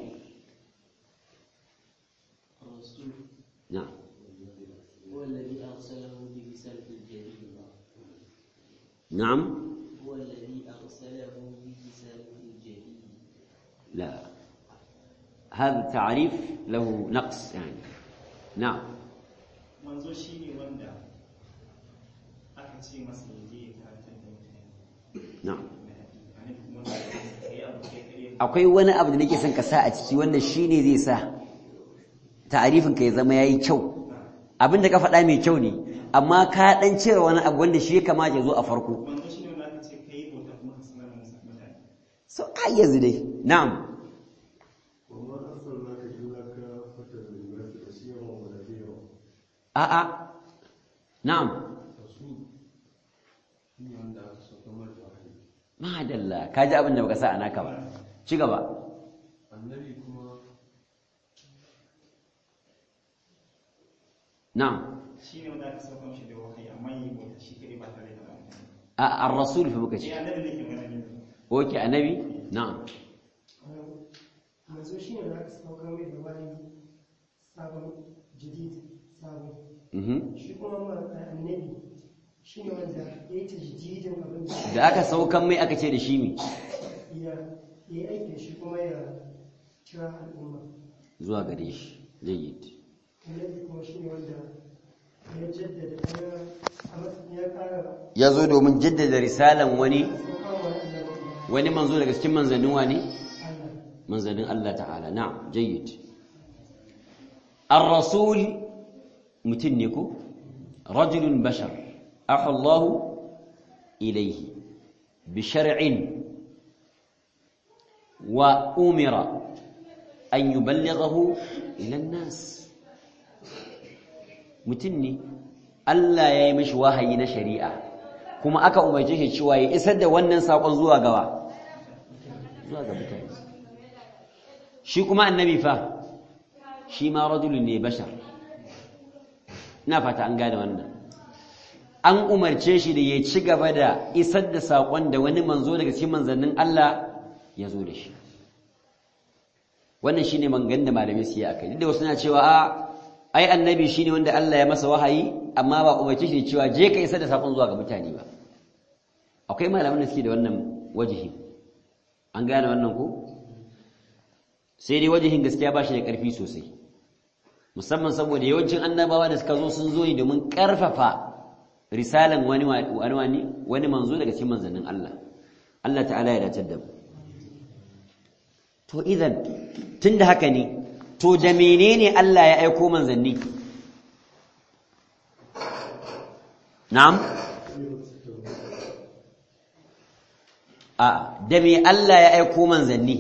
Speaker 1: نعم
Speaker 2: هو الذي أرسله برسالة الجليل
Speaker 1: نعم
Speaker 2: هو الذي أرسله برسالة الجليل
Speaker 1: لا هذا التعريف له نقص يعني نعم
Speaker 3: manzo shi ne wanda aka ce masa ya je ya karantar da mutane
Speaker 1: نعم
Speaker 3: na hadisi annabi kuma wanda ya yi abu kai kare
Speaker 1: akwai wani abu da nake son ka sa a ciki wanda shine zai sa ta'arifin ka ya zama yayi kyau abin da ka faɗa mai kyau ne amma ka dan cire wani abu wanda shi ya kamata ya zo a farko
Speaker 3: manzo shi ne wanda aka ce kai bauta kuma ka sanar da musa mutane
Speaker 1: so ai yanzu dai na'am
Speaker 4: وما أرسلناك إلا كافة للناس بشيرا ونذيرا
Speaker 1: a'a na'am
Speaker 4: رسول shi wanda aka sauka mata wahayi
Speaker 1: madalla ka ji abin da baka sa a naka ba ci gaba
Speaker 4: annabi kuma
Speaker 1: na'am
Speaker 3: shi ne wanda aka sauka mashi da wahayi amma yi bauta shi kare ba tare da mutane
Speaker 1: a ar-rasul fa muka ce
Speaker 3: eh annabi ne ke magana ne
Speaker 1: oke annabi na'am
Speaker 5: manzo shi ne da aka saukar mai da wani sabon jadid sabon
Speaker 1: mhm
Speaker 5: shi kuma ma annabi shi ne wanda ya yi tajdidin abin da
Speaker 1: da aka saukan mai aka ce da shi mi
Speaker 5: ya ya yi aikin shi kuma ya kira al'umma
Speaker 1: zuwa gare shi jayyid
Speaker 5: annabi kuma shi ne wanda ya jaddada ya a matsayin ya kara
Speaker 1: ya zo domin jaddada risalan wani
Speaker 5: saukar wa annabi
Speaker 1: wani manzo daga cikin manzannin wani
Speaker 5: Allah
Speaker 1: manzannin Allah ta'ala na'am jayyid ar-rasul mutun ne ko rajulun bashar afa Allah ilayhi bi shar'in wa umira an yuballighahu ila an-nas mutun ne Allah ya yi mishi wahayi na shari'a kuma aka umarce shi cewa ya isar da wannan sakon zuwa gawa zuwa ga mutane shi kuma annabi fa shi ma rajulun ne bashar ina fata an gane wannan an umarce shi da ya ci gaba da isar da saƙon da wani manzo daga cikin manzannin Allah ya zo da shi wannan shine mangan da malamai su yi akai duk da wasu na cewa a ai annabi shine wanda Allah ya masa wahayi amma ba umarce shi da cewa je ka isar da saƙon zuwa ga mutane ba akwai malaman da suke da wannan wajihi an gane wannan ko sai dai wajihin gaskiya ba shi da ƙarfi sosai musamman saboda yawancin annabawa da suka zo sun zo ne domin ƙarfafa risalan wani wani wani manzo daga cikin manzannin Allah Allah ta'ala ya dace da mu to idan tunda haka ne to da menene Allah ya aiko manzanni na'am a da me Allah ya aiko manzanni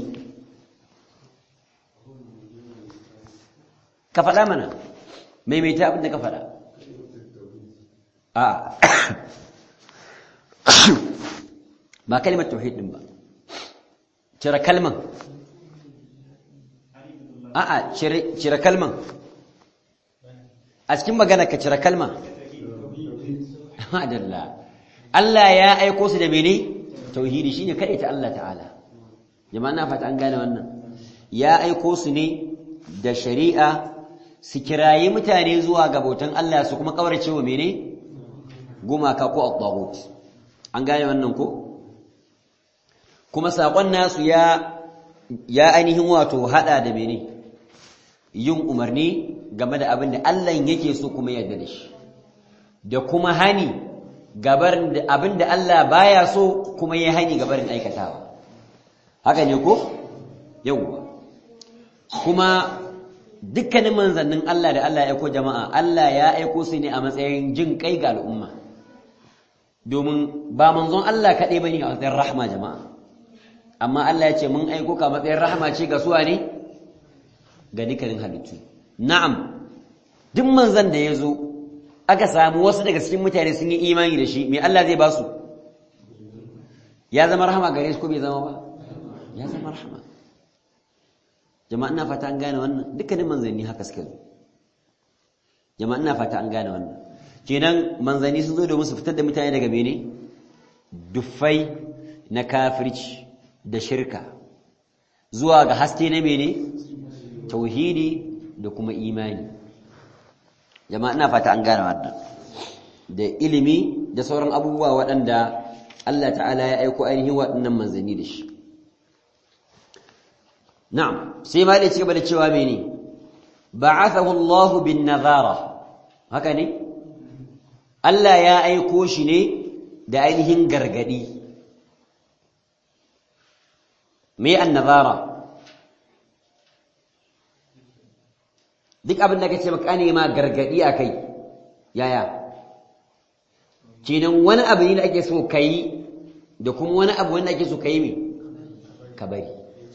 Speaker 1: ka faɗa mana maimaita abin da ka faɗa a ba kalmar tauhid din ba cire kalman a'a cire cire kalman a cikin magana ka cire kalma adalla Allah ya aiko su da mene tauhidi shine kai ta Allah ta'ala jama'a na fata an gane wannan ya aiko su ne da shari'a su kirayi mutane zuwa ga bautan Allah su kuma kaurace wa mene gumaka ko at-taghut an gane wannan ko kuma sakon nasu ya ya ainihin wato hada da mene yin umarni game da abin da Allah yake so kuma yarda da shi da kuma hani gabarin da abin da Allah baya so kuma ya hani gabarin aikatawa haka ne ko yawwa kuma dukkanin manzannin Allah da Allah ya aiko jama'a Allah ya aiko su ne a matsayin jin kai ga al'umma domin ba manzon Allah kaɗai bane a matsayin rahma jama'a amma Allah ya ce mun aiko ka matsayin rahma ce ga suwa ne ga dukkanin halittu na'am duk manzan da ya zo aka samu wasu daga cikin mutane sun yi imani da shi me Allah zai ba su ya zama rahama gare su ko bai zama ba ya zama rahama jama'a ina fata an gane wannan dukkanin manzanni haka suke zo jama'a ina fata an gane wannan kenan manzanni sun zo domin su fitar da mutane daga mene duffai na kafirci da shirka zuwa ga haske na mene tauhidi da kuma imani jama'a ina fata an gane wannan da ilimi da sauran abubuwa waɗanda Allah ta'ala ya aiko ainihin waɗannan manzanni da shi na'am sai ma da cigaba da cewa mene ba'athahu Allah bin nazara haka ne Allah ya aiko shi ne da ainihin gargadi me an-nazara duk abin da kace maka ne ma gargadi akai yaya kenan wani abu ne da ake so kai da kuma wani abu wanda ake so kai me ka bari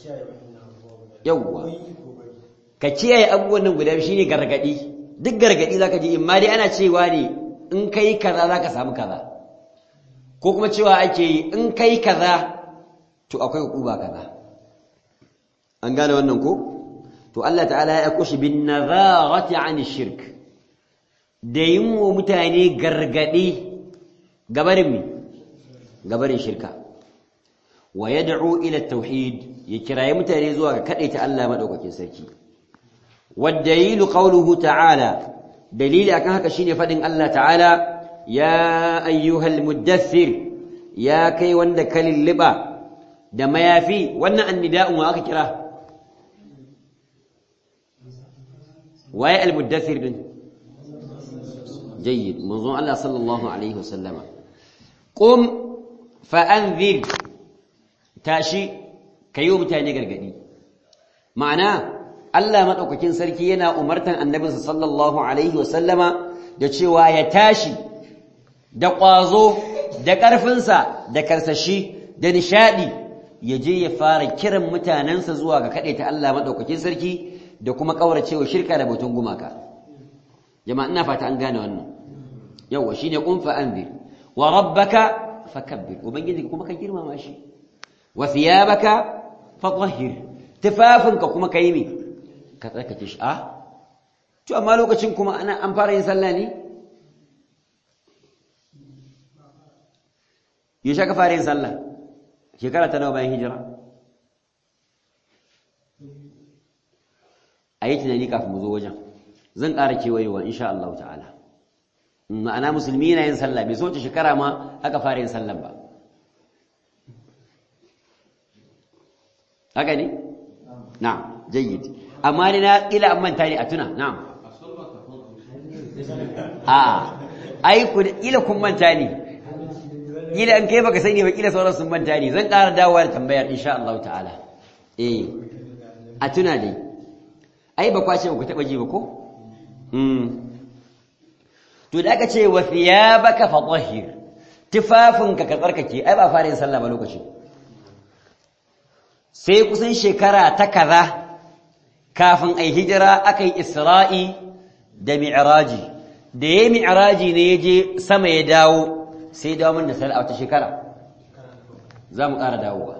Speaker 1: yawwa ka kiyaye abubuwan nan guda shine gargadi duk gargadi zaka ji imma dai ana cewa ne in kai kaza zaka samu kaza ko kuma cewa ake yi in kai kaza to akwai hukuma kaza an gane wannan ko to Allah ta'ala ya aiko shi bin nazarati an shirk da yin wa mutane gargadi gabarin mi gabarin shirka wa yad'u ila tauhid ya kiraye mutane zuwa ga kadaita Allah madaukakin sarki والدليل قوله تعالى دليل akan haka shine fadin Allah ta'ala ya ayyuhal muddathir ya kai wanda kalilliba da mayafi wannan annida'un wa aka kira waye al-muddathir din jayyid manzon Allah sallallahu alaihi wasallama qum fa anzir tashi kayo mutane gargadi ma'ana Allah maɗaukakin sarki yana umartan annabinsa sallallahu Alaihi wasallama da cewa ya tashi da ƙwazo da ƙarfinsa da karsashi da nishaɗi ya je ya fara kiran mutanensa zuwa ga kaɗaita Allah maɗaukakin sarki da kuma ƙauracewa shirka da batun gumaka. Jama'a ina fata an gane wannan. Yawwa shi ne ƙunfa an wa rabbaka fakabbir, Ubangiji kuma ka girmama shi, wa thiyabaka fatahhir, tufafinka kuma ka yi me? ka tsarkake shi a to amma lokacin kuma ana an fara yin sallah ne yaushe ka fara yin sallah shekara ta nawa bayan hijira a yi tunani kafin mu zo wajen zan ƙara kewayewa insha Allah ta'ala ma'ana musulmi yana yin sallah bai soce shekara ma aka fara yin sallah ba haka ne na'am jayyid amma ni na ila an manta ne a tuna na'am a ai ku ila kun manta ne ila an kai baka sani ba kila sauran sun manta ne zan ƙara dawowa da tambayar insha Allah ta'ala eh a tuna dai ai ba kwace ku taba ji ba ko mm to da aka ce wa thiyabaka fatahhir tufafinka ka tsarkake ai ba fara yin sallah ba lokacin sai kusan shekara ta kaza kafin ai hijira aka yi isra'i da mi'raji da ya mi'raji ne ya je sama ya dawo sai dawo min da sallah a wata shekara za mu ƙara dawowa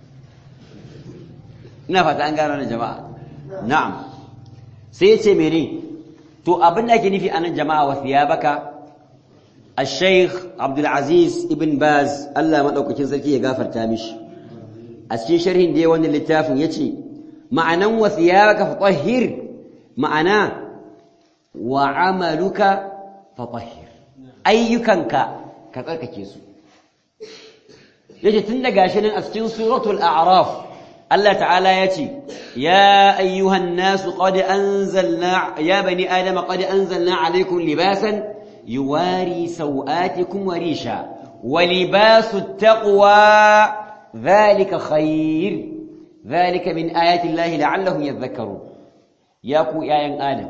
Speaker 1: ina fata an gano da jama'a na'am sai ya ce mene to abin da ake nufi anan jama'a wa thiyabaka الشيخ عبد العزيز ابن باز الله مدaukakin sarki ya gafarta mishi a cikin sharhin da wannan littafin yace ma'anan wa thiyabaka fatahhir ma'ana wa amaluka fatahhir ayyukanka ka tsarkake su yace tun daga shi nan a cikin suratul a'raf Allah ta'ala yace ya ayyuhan nas qad anzalna ya bani adama qad anzalna alaykum libasan يواري سوآتكم وريشا ولباس التقوى ذلك خير ذلك من آيات الله لعلهم يذكرون ياكو يا ين آدم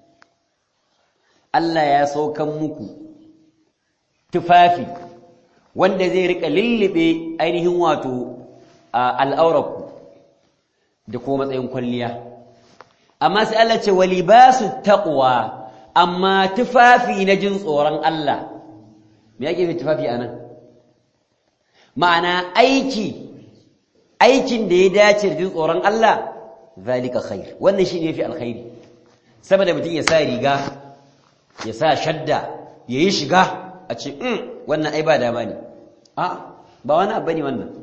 Speaker 1: Allah ya saukan muku tufafi wanda zai rika lullube ainihin wato al'aurarku da kuma matsayin kwalliya amma sai Allah ce walibasu taqwa amma tufafi na jin tsoron Allah me yake fi tufafi anan ma'ana aiki aikin da ya dace da jin tsoron Allah zalika khair wannan shine yafi alkhairi saboda mutum ya sa riga ya sa shadda ya yi shiga a ce mm wannan ai ba dama ne a ba wani abu ne wannan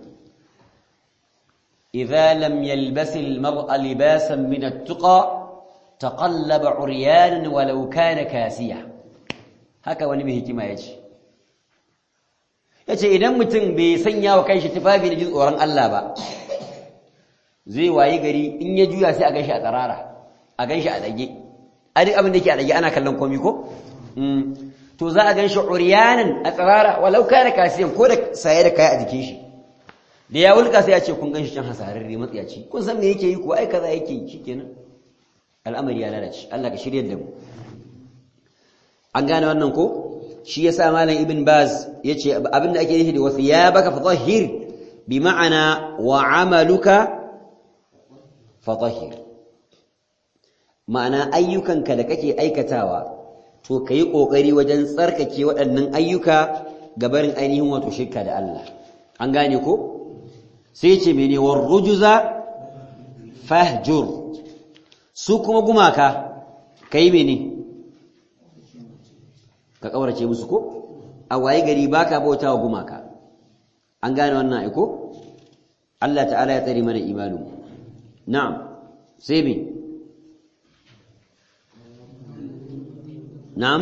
Speaker 1: idza lam yalbas al-mar'a libasan min at-tuqa تقلب عريانا ولو كان كاسيا haka wani mai hikima yace yace idan mutum bai sanya wa kanshi tufafi da jin tsoron Allah ba zai wayi gari in ya juya sai a ganshi a tsarara a ganshi a dage a duk abin da yake a dage ana kallon komi ko to za a ganshi uryanan a tsarara walau kana kasiyan ko da saye da kaya a jikin shi da ya wulka sai ya ce kun ganshi can hasararre matsiyaci kun san me yake yi ko ai kaza yake yi shikenan al'amari ya lalace Allah ka shirya da mu an gane wannan ko shi yasa malam ibn baz yace abinda ake nufi da wasiyabaka fatahhir bi ma'ana wa amaluka fatahhir ma'ana ayyukanka da kake aikatawa to kai kokari wajen tsarkake waɗannan ayyuka gabarin ainihin wato shirka da Allah an gane ko sai yace mene war rujuza fahjur su kuma gumaka ka yi mene ka ƙaurace musu ko a waye gari ba ka bauta wa gumaka an gane wannan aiko Allah ta'ala ya tsari mana imanu na'am sai me na'am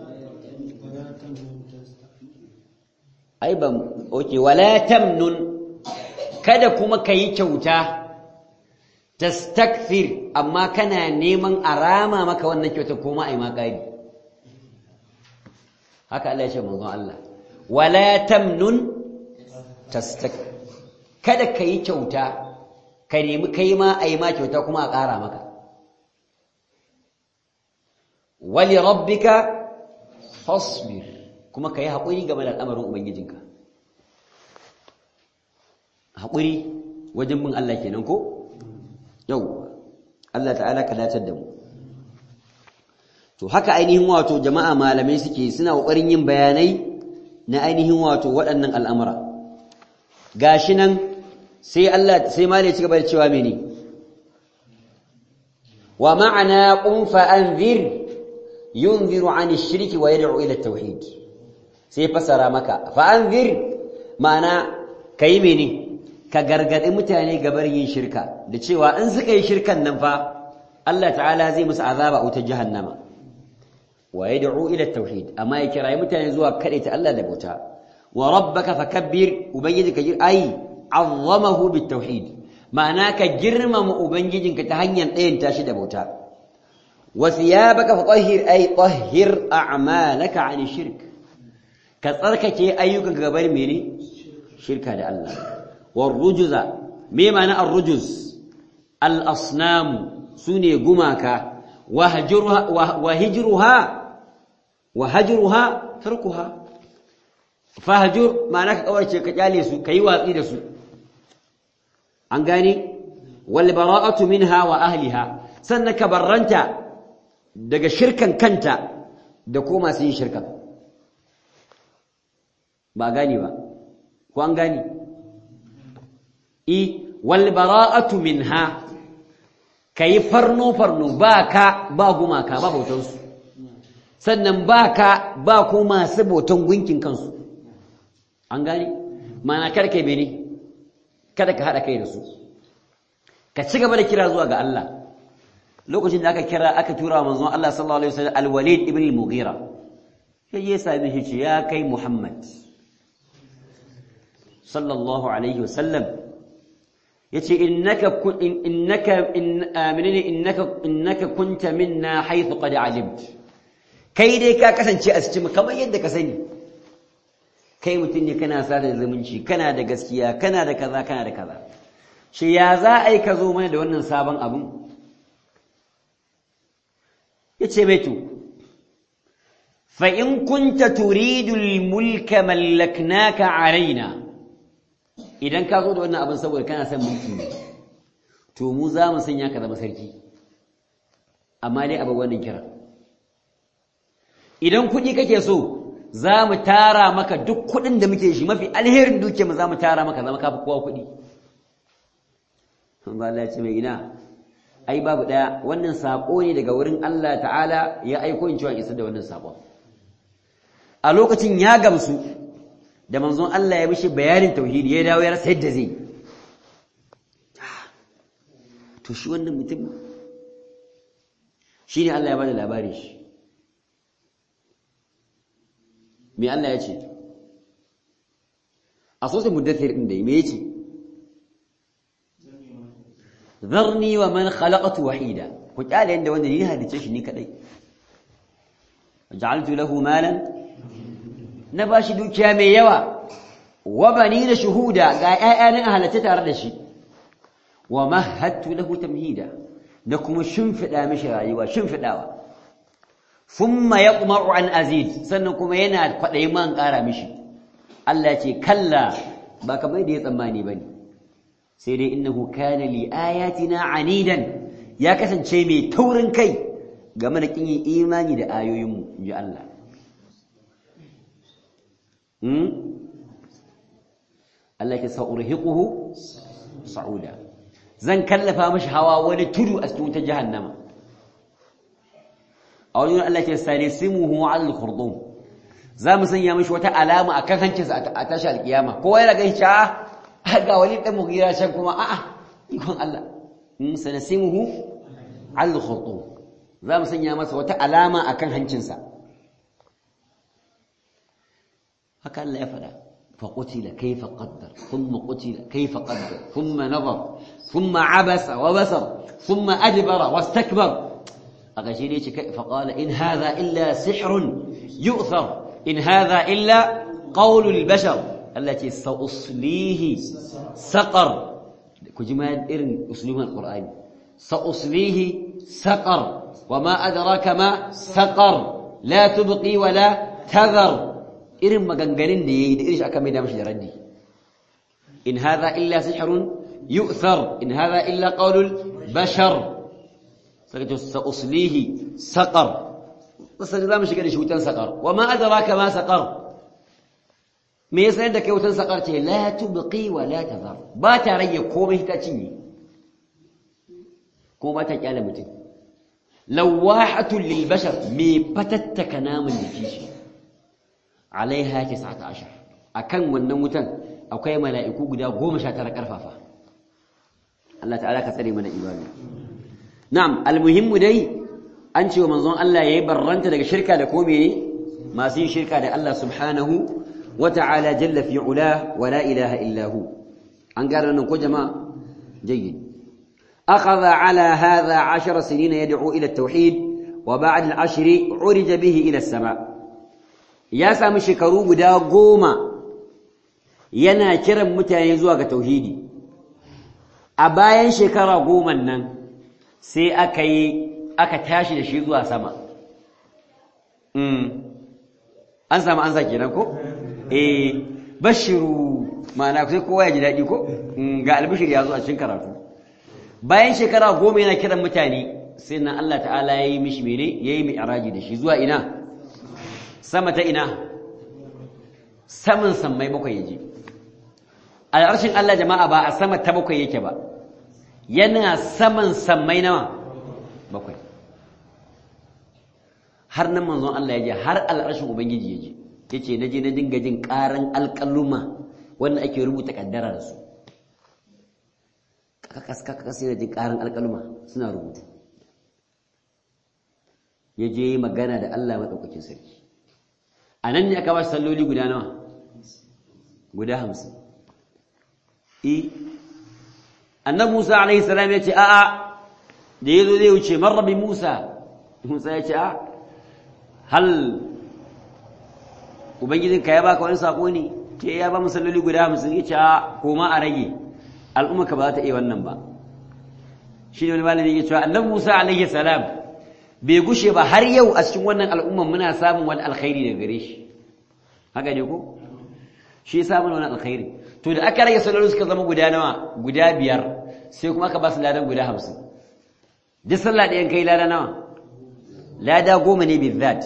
Speaker 1: ai ban oke wala tamnun kada kuma ka yi kyauta tastakthir amma kana neman arama maka wannan kyauta ko ma ai ma kari haka Allah ya ce manzon Allah wala tamnun tastak kada kai kyauta ka nemi kai ma ai ma kyauta kuma a ƙara maka wali rabbika fasbir kuma kai haƙuri game da al'amarin ubangijinka haƙuri wajen bin Allah kenan ko yau Allah ta'ala ka dacar da mu to haka ainihin wato jama'a malamai suke suna kokarin yin bayanai na ainihin wato waɗannan al'amura gashi nan sai Allah sai malai ci gaba da cewa mene wa ma'ana qum fa anzir yunziru 'an ash-shirk wa yad'u ila at-tauhid sai fasara maka fa anzir ma'ana kai mene ka gargaɗi mutane gabar yin shirka da cewa in suka yi shirkan nan fa Allah ta'ala zai musu azaba wutar jahannama wa yad'u ila tauhid amma ya kirayi mutane zuwa ta Allah da bauta wa rabbaka fakabbir ubangijinka jir ai azzamahu bitauhid ma'ana ka girmama ubangijinka ta hanyar ɗayan tashi da bauta wa thiyabaka fatahhir ai tahhir a'malaka 'an shirk ka tsarkake ayyukan gabar mene shirka da Allah والرجز me ma'ana ar-rujuz al-asnam sune gumaka wahjuruha wahjruha wahjruha tarkuha fahjur ma'ana ka kawarce ka kyale su kai watsi da su an gane wal bara'atu minha wa ahliha sannan ka barranta daga shirkan kanta da ko masu yin shirka ba gane ba ko an gane i wal bara'atu minha kai farno farno ba ka ba gumaka ba bautan su sannan ba ka ba ko masu bautan gunkin kansu an gane mana kada kai bene kada ka hada kai da su ka ci gaba da kira zuwa ga Allah lokacin da aka kira aka tura manzon Allah sallallahu alaihi wasallam al-Walid ibn al-Mughira sai ya sami shi ya kai Muhammad sallallahu alaihi wasallam yace innaka innaka aminani innaka innaka kunta minna haythu qad alimt kai dai ka kasance a cikin kamar yadda ka sani kai mutum ne kana sada zumunci kana da gaskiya kana da kaza kana da kaza shi ya za a yi ka zo mana da wannan sabon abin ya ce mai to fa'in kunta turidul mulka mallaknaka a raina idan ka zo da wannan abin saboda kana son mulki ne to mu za mu sanya ka zama sarki amma dai abin wannan kira idan kuɗi kake so za mu tara maka duk kuɗin da muke shi mafi alherin duke mu za mu tara maka zama kafi kowa kuɗi ba Allah ya ce mai ina ai babu ɗaya wannan saƙo ne daga wurin Allah ta'ala ya aiko in cewa isa da wannan saƙon a lokacin ya gamsu da manzon Allah ya mishi bayanin tauhidi ya dawo ya rasa yadda zai to shi wannan mutum shi ne Allah ya bada labari shi me Allah ya ce a sosai muddathir ɗin da me ya ce zarni wa man khalaqatu wahida ku kyale inda wanda ni halice shi ni kadai ja'altu lahu malan na bashi dukiya mai yawa wa banina shuhuda ga ƴaƴanin halace tare da shi wa mahattu lahu tamhida da kuma shimfida mishi rayuwa shimfidawa thumma yaqma'u an azid sannan kuma yana kwadayi man ƙara mishi Allah ce kalla ba kamar da ya tsammani bane sai dai innahu kana li ayatina anidan ya kasance mai taurin kai game da kin yin imani da ayoyinmu inji Allah hmm Allah ya sa'urhiquhu sa'uda zan kallafa mashi hawa wani tudu a cikin wutar jahannama a wajen Allah ya sanisimuhu al khurdum za mu sanya mashi wata alama akan hancinsa a tashi alkiyama kowa yana ganin cewa ga wani dan mugira can kuma a'a ikon Allah in sanasimuhu al khurdum za mu sanya masa wata alama akan hancinsa haka Allah ya faɗa فقتل كيف قدر ثم قتل كيف قدر ثم نظر ثم عبس وبسر ثم أدبر واستكبر أغشيني فقال إن هذا إلا سحر يؤثر إن هذا إلا قول البشر التي سأصليه سقر كجمال إرن أسلوب القرآن سأصليه سقر وما أدراك ما سقر لا تبقي ولا تذر irin maganganun da yayi da irin shi aka mai da mashi da raddi in hadha illa sihrun yu'thar in hadha illa qawlul bashar sai to sa'uslihi saqar sai zamu shiga da shi wutan saqar wa ma adraka ma saqar me yasa da kai wutan saqar ce la tubqi wa la tazar ba ta rage komai ta cinye ko ba ta kyale mutum lawahatun lil bashar me fatattaka namun jiki shi alaiha tis'ata ashar akan wannan wutan akwai mala'iku guda 19 karfafa Allah ta'ala ka tsare mana ibadu na'am almuhimmu dai an ce wa manzon Allah yayi barranta daga shirka da ko mene masu yin shirka da Allah subhanahu wa ta'ala jalla fi ula wa la ilaha illa hu an gara nan ko jama'a jayyid akhadha ala hadha 10 sinina yad'u ila at-tauhid wa ba'da al-'ashri 'urija bihi ila as-sama' ya sami shekaru guda goma yana kiran mutane zuwa ga tauhidi a bayan shekara goma nan sai aka yi aka tashi da shi zuwa sama an samu an sake nan ko? eh bashiru ma'ana sai kowa ya ji daɗi ko? ga albishir ya zo a cikin karatu bayan shekara goma yana kiran mutane sai nan Allah ta'ala ya yi mishi mene ya yi mai araji da shi zuwa ina sama ta ina saman sammai bakwai yaje al'arshin Allah jama'a ba a sama ta bakwai yake ba yana saman sammai nawa bakwai har nan manzon Allah ya je har al'arshin ubangiji ya je yace na je na dinga jin karan alƙaluma wanda ake rubuta kaddara da su kakas kakas yana jin karan alƙaluma suna rubutu ya je magana da Allah madaukakin sarki a nan ne aka ba shi salloli guda nawa guda hamsin e annabi Musa alaihi salam ya ce a'a da yazo zai wuce marra bi Musa Musa ya ce a hal ubangijinka ya baka wani sako ne ce ya ba musalloli guda hamsin ya ce a koma a rage al'ummarka ba za ta iya wannan ba shi ne wani malami ya cewa annabi Musa alaihi salam bai gushe ba har yau a cikin wannan al'ummar muna samun wani alkhairi daga gare shi haka ne ko shi samun wani alkhairi to da aka rage salloli suka zama guda nawa guda biyar sai kuma aka ba su ladan guda hamsin duk sallah ɗayan kai lada nawa lada goma ne bizzat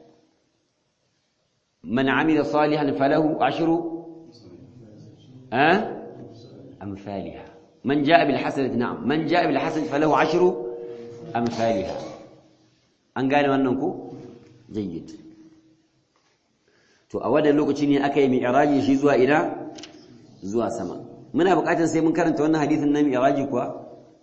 Speaker 1: man amila salihan falahu ashru eh amsalha man jaa bil hasanati na'am man jaa bil hasanati falahu ashru amsalha an gane wannan ko jayyid to a wannan lokaci ne aka yi mi'raji shi zuwa ina zuwa sama muna buƙatar sai mun karanta wannan hadisin na mi'raji kuwa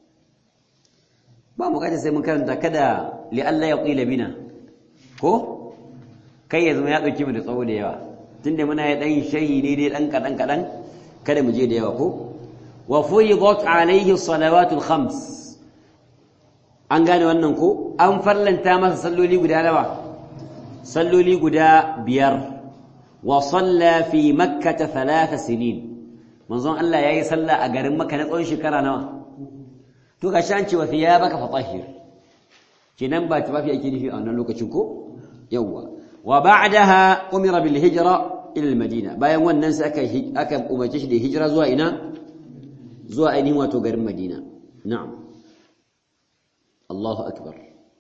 Speaker 1: ba buƙatar sai mun karanta kada li Allah ya qila bina ko kai ya zama ya dauke mu da tsawo da yawa tunda muna ya dan shayi ne dai dan kadan kadan kada mu je da yawa ko wa fuyidat alayhi salawatul khams an gane wannan ko an farlanta masa salloli guda nawa salloli guda biyar wa salla fi makkah thalath sinin manzon Allah yayi sallah a garin Makka na tsawon shekara nawa to ga shan cewa thiyabaka fatahhir kinan ba tufafi ake nufi a wannan lokacin ko yawa wa ba'daha umira bil hijra ila al madina bayan wannan sai aka aka umarce shi da hijira zuwa ina zuwa ainihin wato garin Madina na'am Allahu akbar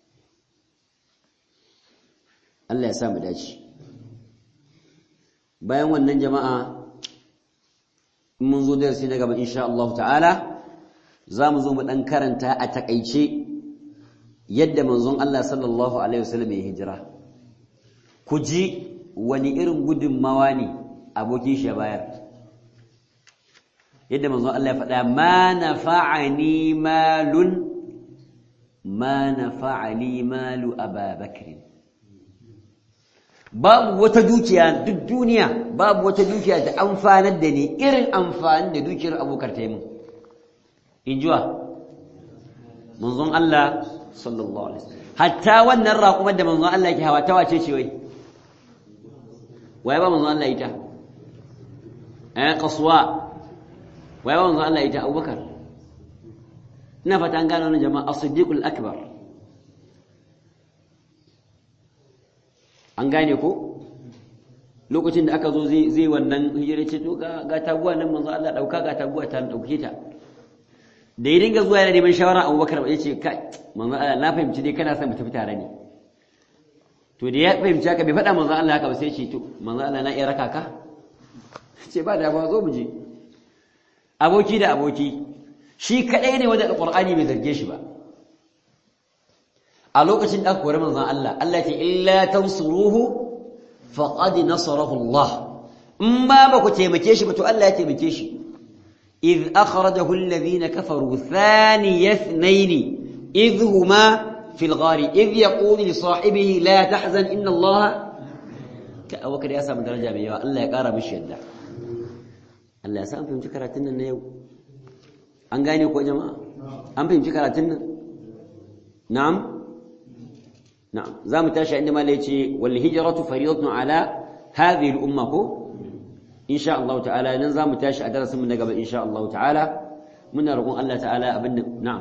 Speaker 1: Allah ya sa mu dace bayan wannan jama'a in mun zo darasi na gaba insha Allah ta'ala za mu zo mu dan karanta a takaice yadda manzon Allah sallallahu alaihi wasallam ya hijira ku ji wani irin gudunmawa ne abokin shi ya bayar yadda manzon Allah ya faɗa ma nafa'ani malun ma nafa'ani malu ababakr babu wata dukiya duk duniya babu wata dukiya da amfanar da ni irin amfani da dukiyar abokar ta yi mun in jiwa manzon Allah sallallahu alaihi wasallam hatta wannan raƙumar da manzon Allah yake hawa ta wace ce wai waye ba manzon Allah ita eh qaswa waye ba manzon Allah ita Abubakar ina fata an gano wannan jama'a as-siddiqul akbar an gane ko lokacin da aka zo zai zai wannan hijira ce to ga ga taguwa nan manzon Allah dauka ga taguwa ta dauke ta da ya dinga zuwa yana neman shawara abubakar ba ya ce kai manzan Allah na fahimci dai kana son mu tafi tare ne to da ya fahimci haka bai faɗa manzan Allah haka ba sai ce to manzan Allah na iya raka ka ce ba da ba zo mu je aboki da aboki shi kadai ne wanda alqur'ani bai zarge shi ba a lokacin da aka kore manzan Allah Allah ce illa tansuruhu faqad nasarahu Allah in ba ba ku taimake shi ba to Allah ya taimake shi إذ أخرجه الذين كفروا ثاني اثنين إذ هما في الغار إذ يقول لصاحبه لا تحزن إن الله وكذا يا سام درجة بيوا الله يقارى بالشدة الله يا سام فهم شكراتنا النيو أنغاني كو جماعة أم فهم شكراتنا نعم نعم زام تاشا عندما ليتي والهجرة فريضة على هذه الأمة in sha Allah ta'ala nan za mu tashi a darasin mu na gaba in sha Allah ta'ala muna roƙon Allah ta'ala abin da na'am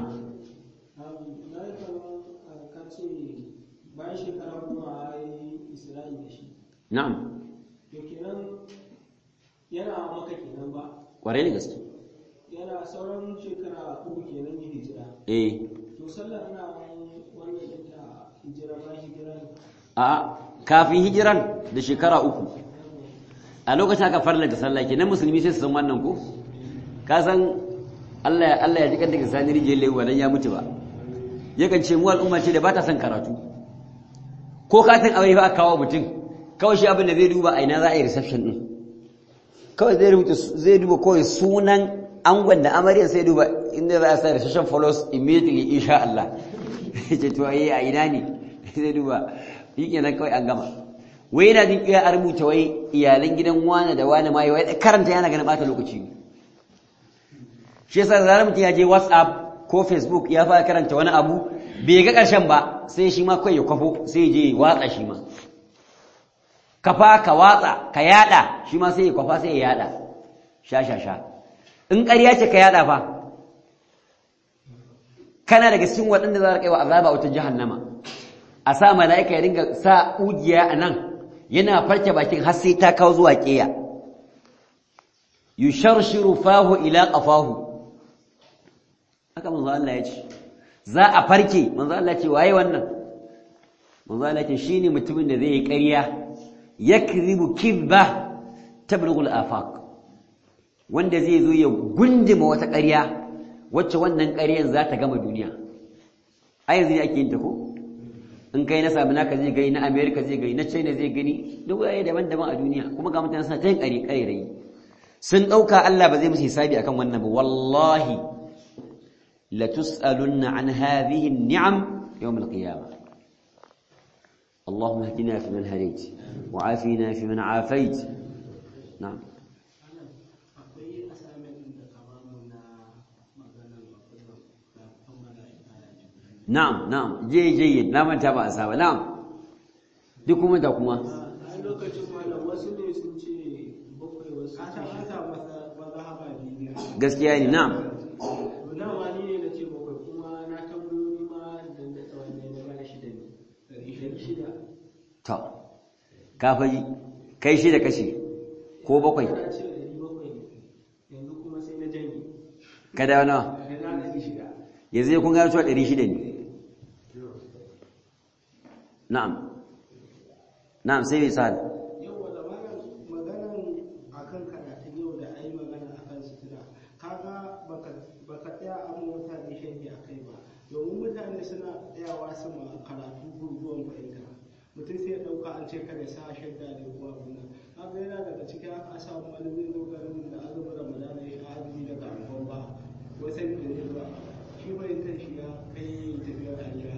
Speaker 5: bayan shekara kuma a yi isra'i da shi
Speaker 1: na'am
Speaker 5: to kenan yana maka kenan ba
Speaker 1: ƙwarai da gaske
Speaker 5: yana sauran shekara uku kenan yin hijira
Speaker 1: eh
Speaker 5: to sallar ana wannan ɗinta hijira bayan hijira ne
Speaker 1: a kafin hijiran da shekara uku a lokacin aka farlanta sallah kenan musulmi sai su san wannan ko ka san Allah Allah ya ji kan daga sani rijiyar lewa dan ya mutu ba yakan ce mu al'umma ce da ba ta son karatu ko katin aure ba kawo mutum kawai shi abin da zai duba a ina za a yi reception din kawai zai rubuta zai duba kawai sunan angon da amaryar sai duba inda za a sa reception follows immediately insha Allah ce to ai a ina ne zai duba shi kenan kawai an gama wai yana jin iya a rubuta wai iyalan gidan wane da wane ma wai karanta yana ganin bata lokaci ne shi yasa da zarar mutum ya je whatsapp ko facebook ya fara karanta wani abu bai ga ƙarshen ba sai shi ma kawai ya kwafo sai je watsa shi ma kafa ka watsa ka yada shi ma sai ya kwafa sai ya yada sha sha sha in ƙarya ce ka yada fa kana daga cikin waɗanda za a kai wa azaba wata jahannama a sa mala'ika ya dinga sa ugiya a nan yana farke bakin har sai ta kawo zuwa ƙeya yusharshiru fahu ila qafahu haka manzo Allah ya ce za a farke manzo Allah ya ce waye wannan manzo Allah ya ce shine mutumin da zai yi ƙarya yakribu kibba tablughu al-afaq wanda zai zo ya gundima wata ƙarya wacce wannan ƙaryan za ta gama duniya a yanzu ne ake yin ta ko in kai na sami naka zai gani na america zai gani na china zai gani duk waye daban-daban a duniya kuma ga mutane suna ta yin ƙari ƙarairayi sun ɗauka allah ba zai musu hisabi akan wannan ba wallahi la tus'alunna an hadhihi an-ni'am yawm al-qiyamah اللهم اهدنا فيمن هديت وعافنا فيمن عافيت نعم
Speaker 4: akwai assignment da ka bamu na maganar kafin mala'ika
Speaker 1: na'am na'am je je na manta ba a saba na'am duk kuma da kuma
Speaker 4: a lokacin malam wasu ne sun ce bakwai wasu a can an samu mazhaba biyu
Speaker 1: gaskiya ne na'am
Speaker 4: na ma ni ne na ce bakwai kuma na tambayoyi ma da da tsawon ne na bana shida ne ɗari shida
Speaker 1: to ka faji kai shi da kashi ko bakwai
Speaker 4: na ce ɗari bakwai ne yanzu kuma sai na janye
Speaker 1: ka dawo nawa
Speaker 4: da na ɗari shida
Speaker 1: yanzu kun gano cewa ɗari shida ne na'am na'am sai misali
Speaker 4: yau da maganan maganan akan karatun yau da ai magana akan sutura kaga baka baka tsaya an mutane sharhi akai ba domin mutane suna tsayawa su ma karatu gurguwan fahimta mutum sai ya dauka an ce kada sa shadda da kuma abin nan kaga yana daga cikin aka samu wani zai zo garin da azumin ramadana ya azumi daga amfan ba wasan da zai ba shi fahimtar shi ya kai tafiyar hanya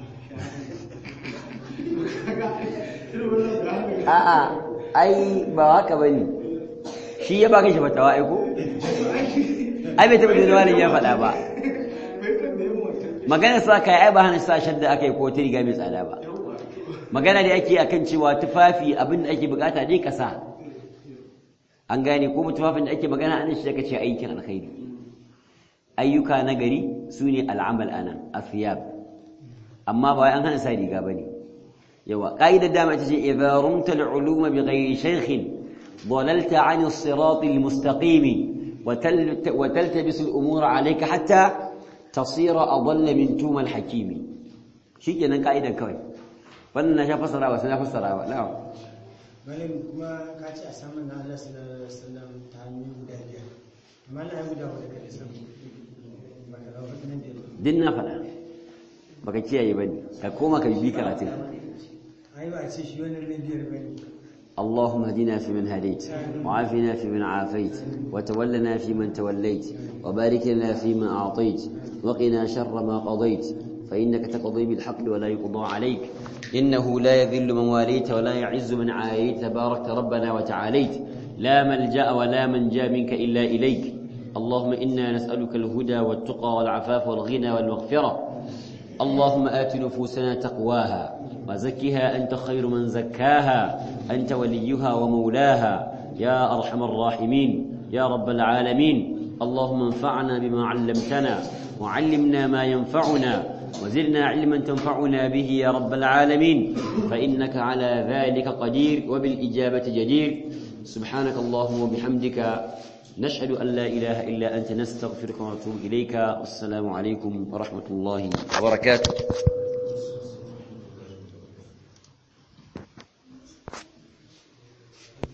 Speaker 4: shahada
Speaker 1: a'a ai ba haka bane shi ya baka shi fatawa ai ko ai bai taɓa jin wani ya faɗa ba magana sa kai ai ba hana sa shadda akai ko ta riga mai tsada ba magana da ake akan cewa tufafi abin da ake bukata dai ka sa an gane ko tufafin da ake magana anan shi da kace aikin alkhairi ayyuka na gari sune al'amal anan afiyab amma ba wai an hana sa riga bane yawa qaidar dama ita ce idza rumta al'uluma bighairi shaykhin ضللت عن الصراط المستقيم وتل- وتلتبس الأمور عليك حتى تصير أضل من توم الحكيم شيء كنا قاعدة كوي فلنا شاف فسرها وسنا فسرها لا
Speaker 6: malam kuma ka ce a saman na Allah sallallahu alaihi wasallam ta hanyoyi guda biyar amma na yi guda wadda ka isa ba ka rawa nan da
Speaker 1: din na faɗa baka kiyaye bane ka koma ka bi karatun
Speaker 6: ai ba a ce shi wannan na biyar bane
Speaker 1: اللهم اهدنا فيمن هديت وعافنا فيمن عافيت وتولنا فيمن توليت وبارك لنا فيما أعطيت وقنا شر ما قضيت فإنك تقضي بالحق ولا يقضى عليك إنه لا يذل من واليت ولا يعز من عايت تباركت ربنا وتعاليت لا ملجأ ولا منجا منك إلا إليك اللهم إنا نسألك الهدى والتقى والعفاف والغنى والمغفرة اللهم آت نفوسنا تقواها وزكها أنت خير من زكاها أنت وليها ومولاها يا أرحم الراحمين يا رب العالمين اللهم انفعنا بما علمتنا وعلمنا ما ينفعنا وزدنا علما تنفعنا به يا رب العالمين فإنك على ذلك قدير وبالإجابة جدير سبحانك اللهم وبحمدك نشهد أن لا إله إلا أنت نستغفرك ونتوب إليك والسلام عليكم ورحمة الله وبركاته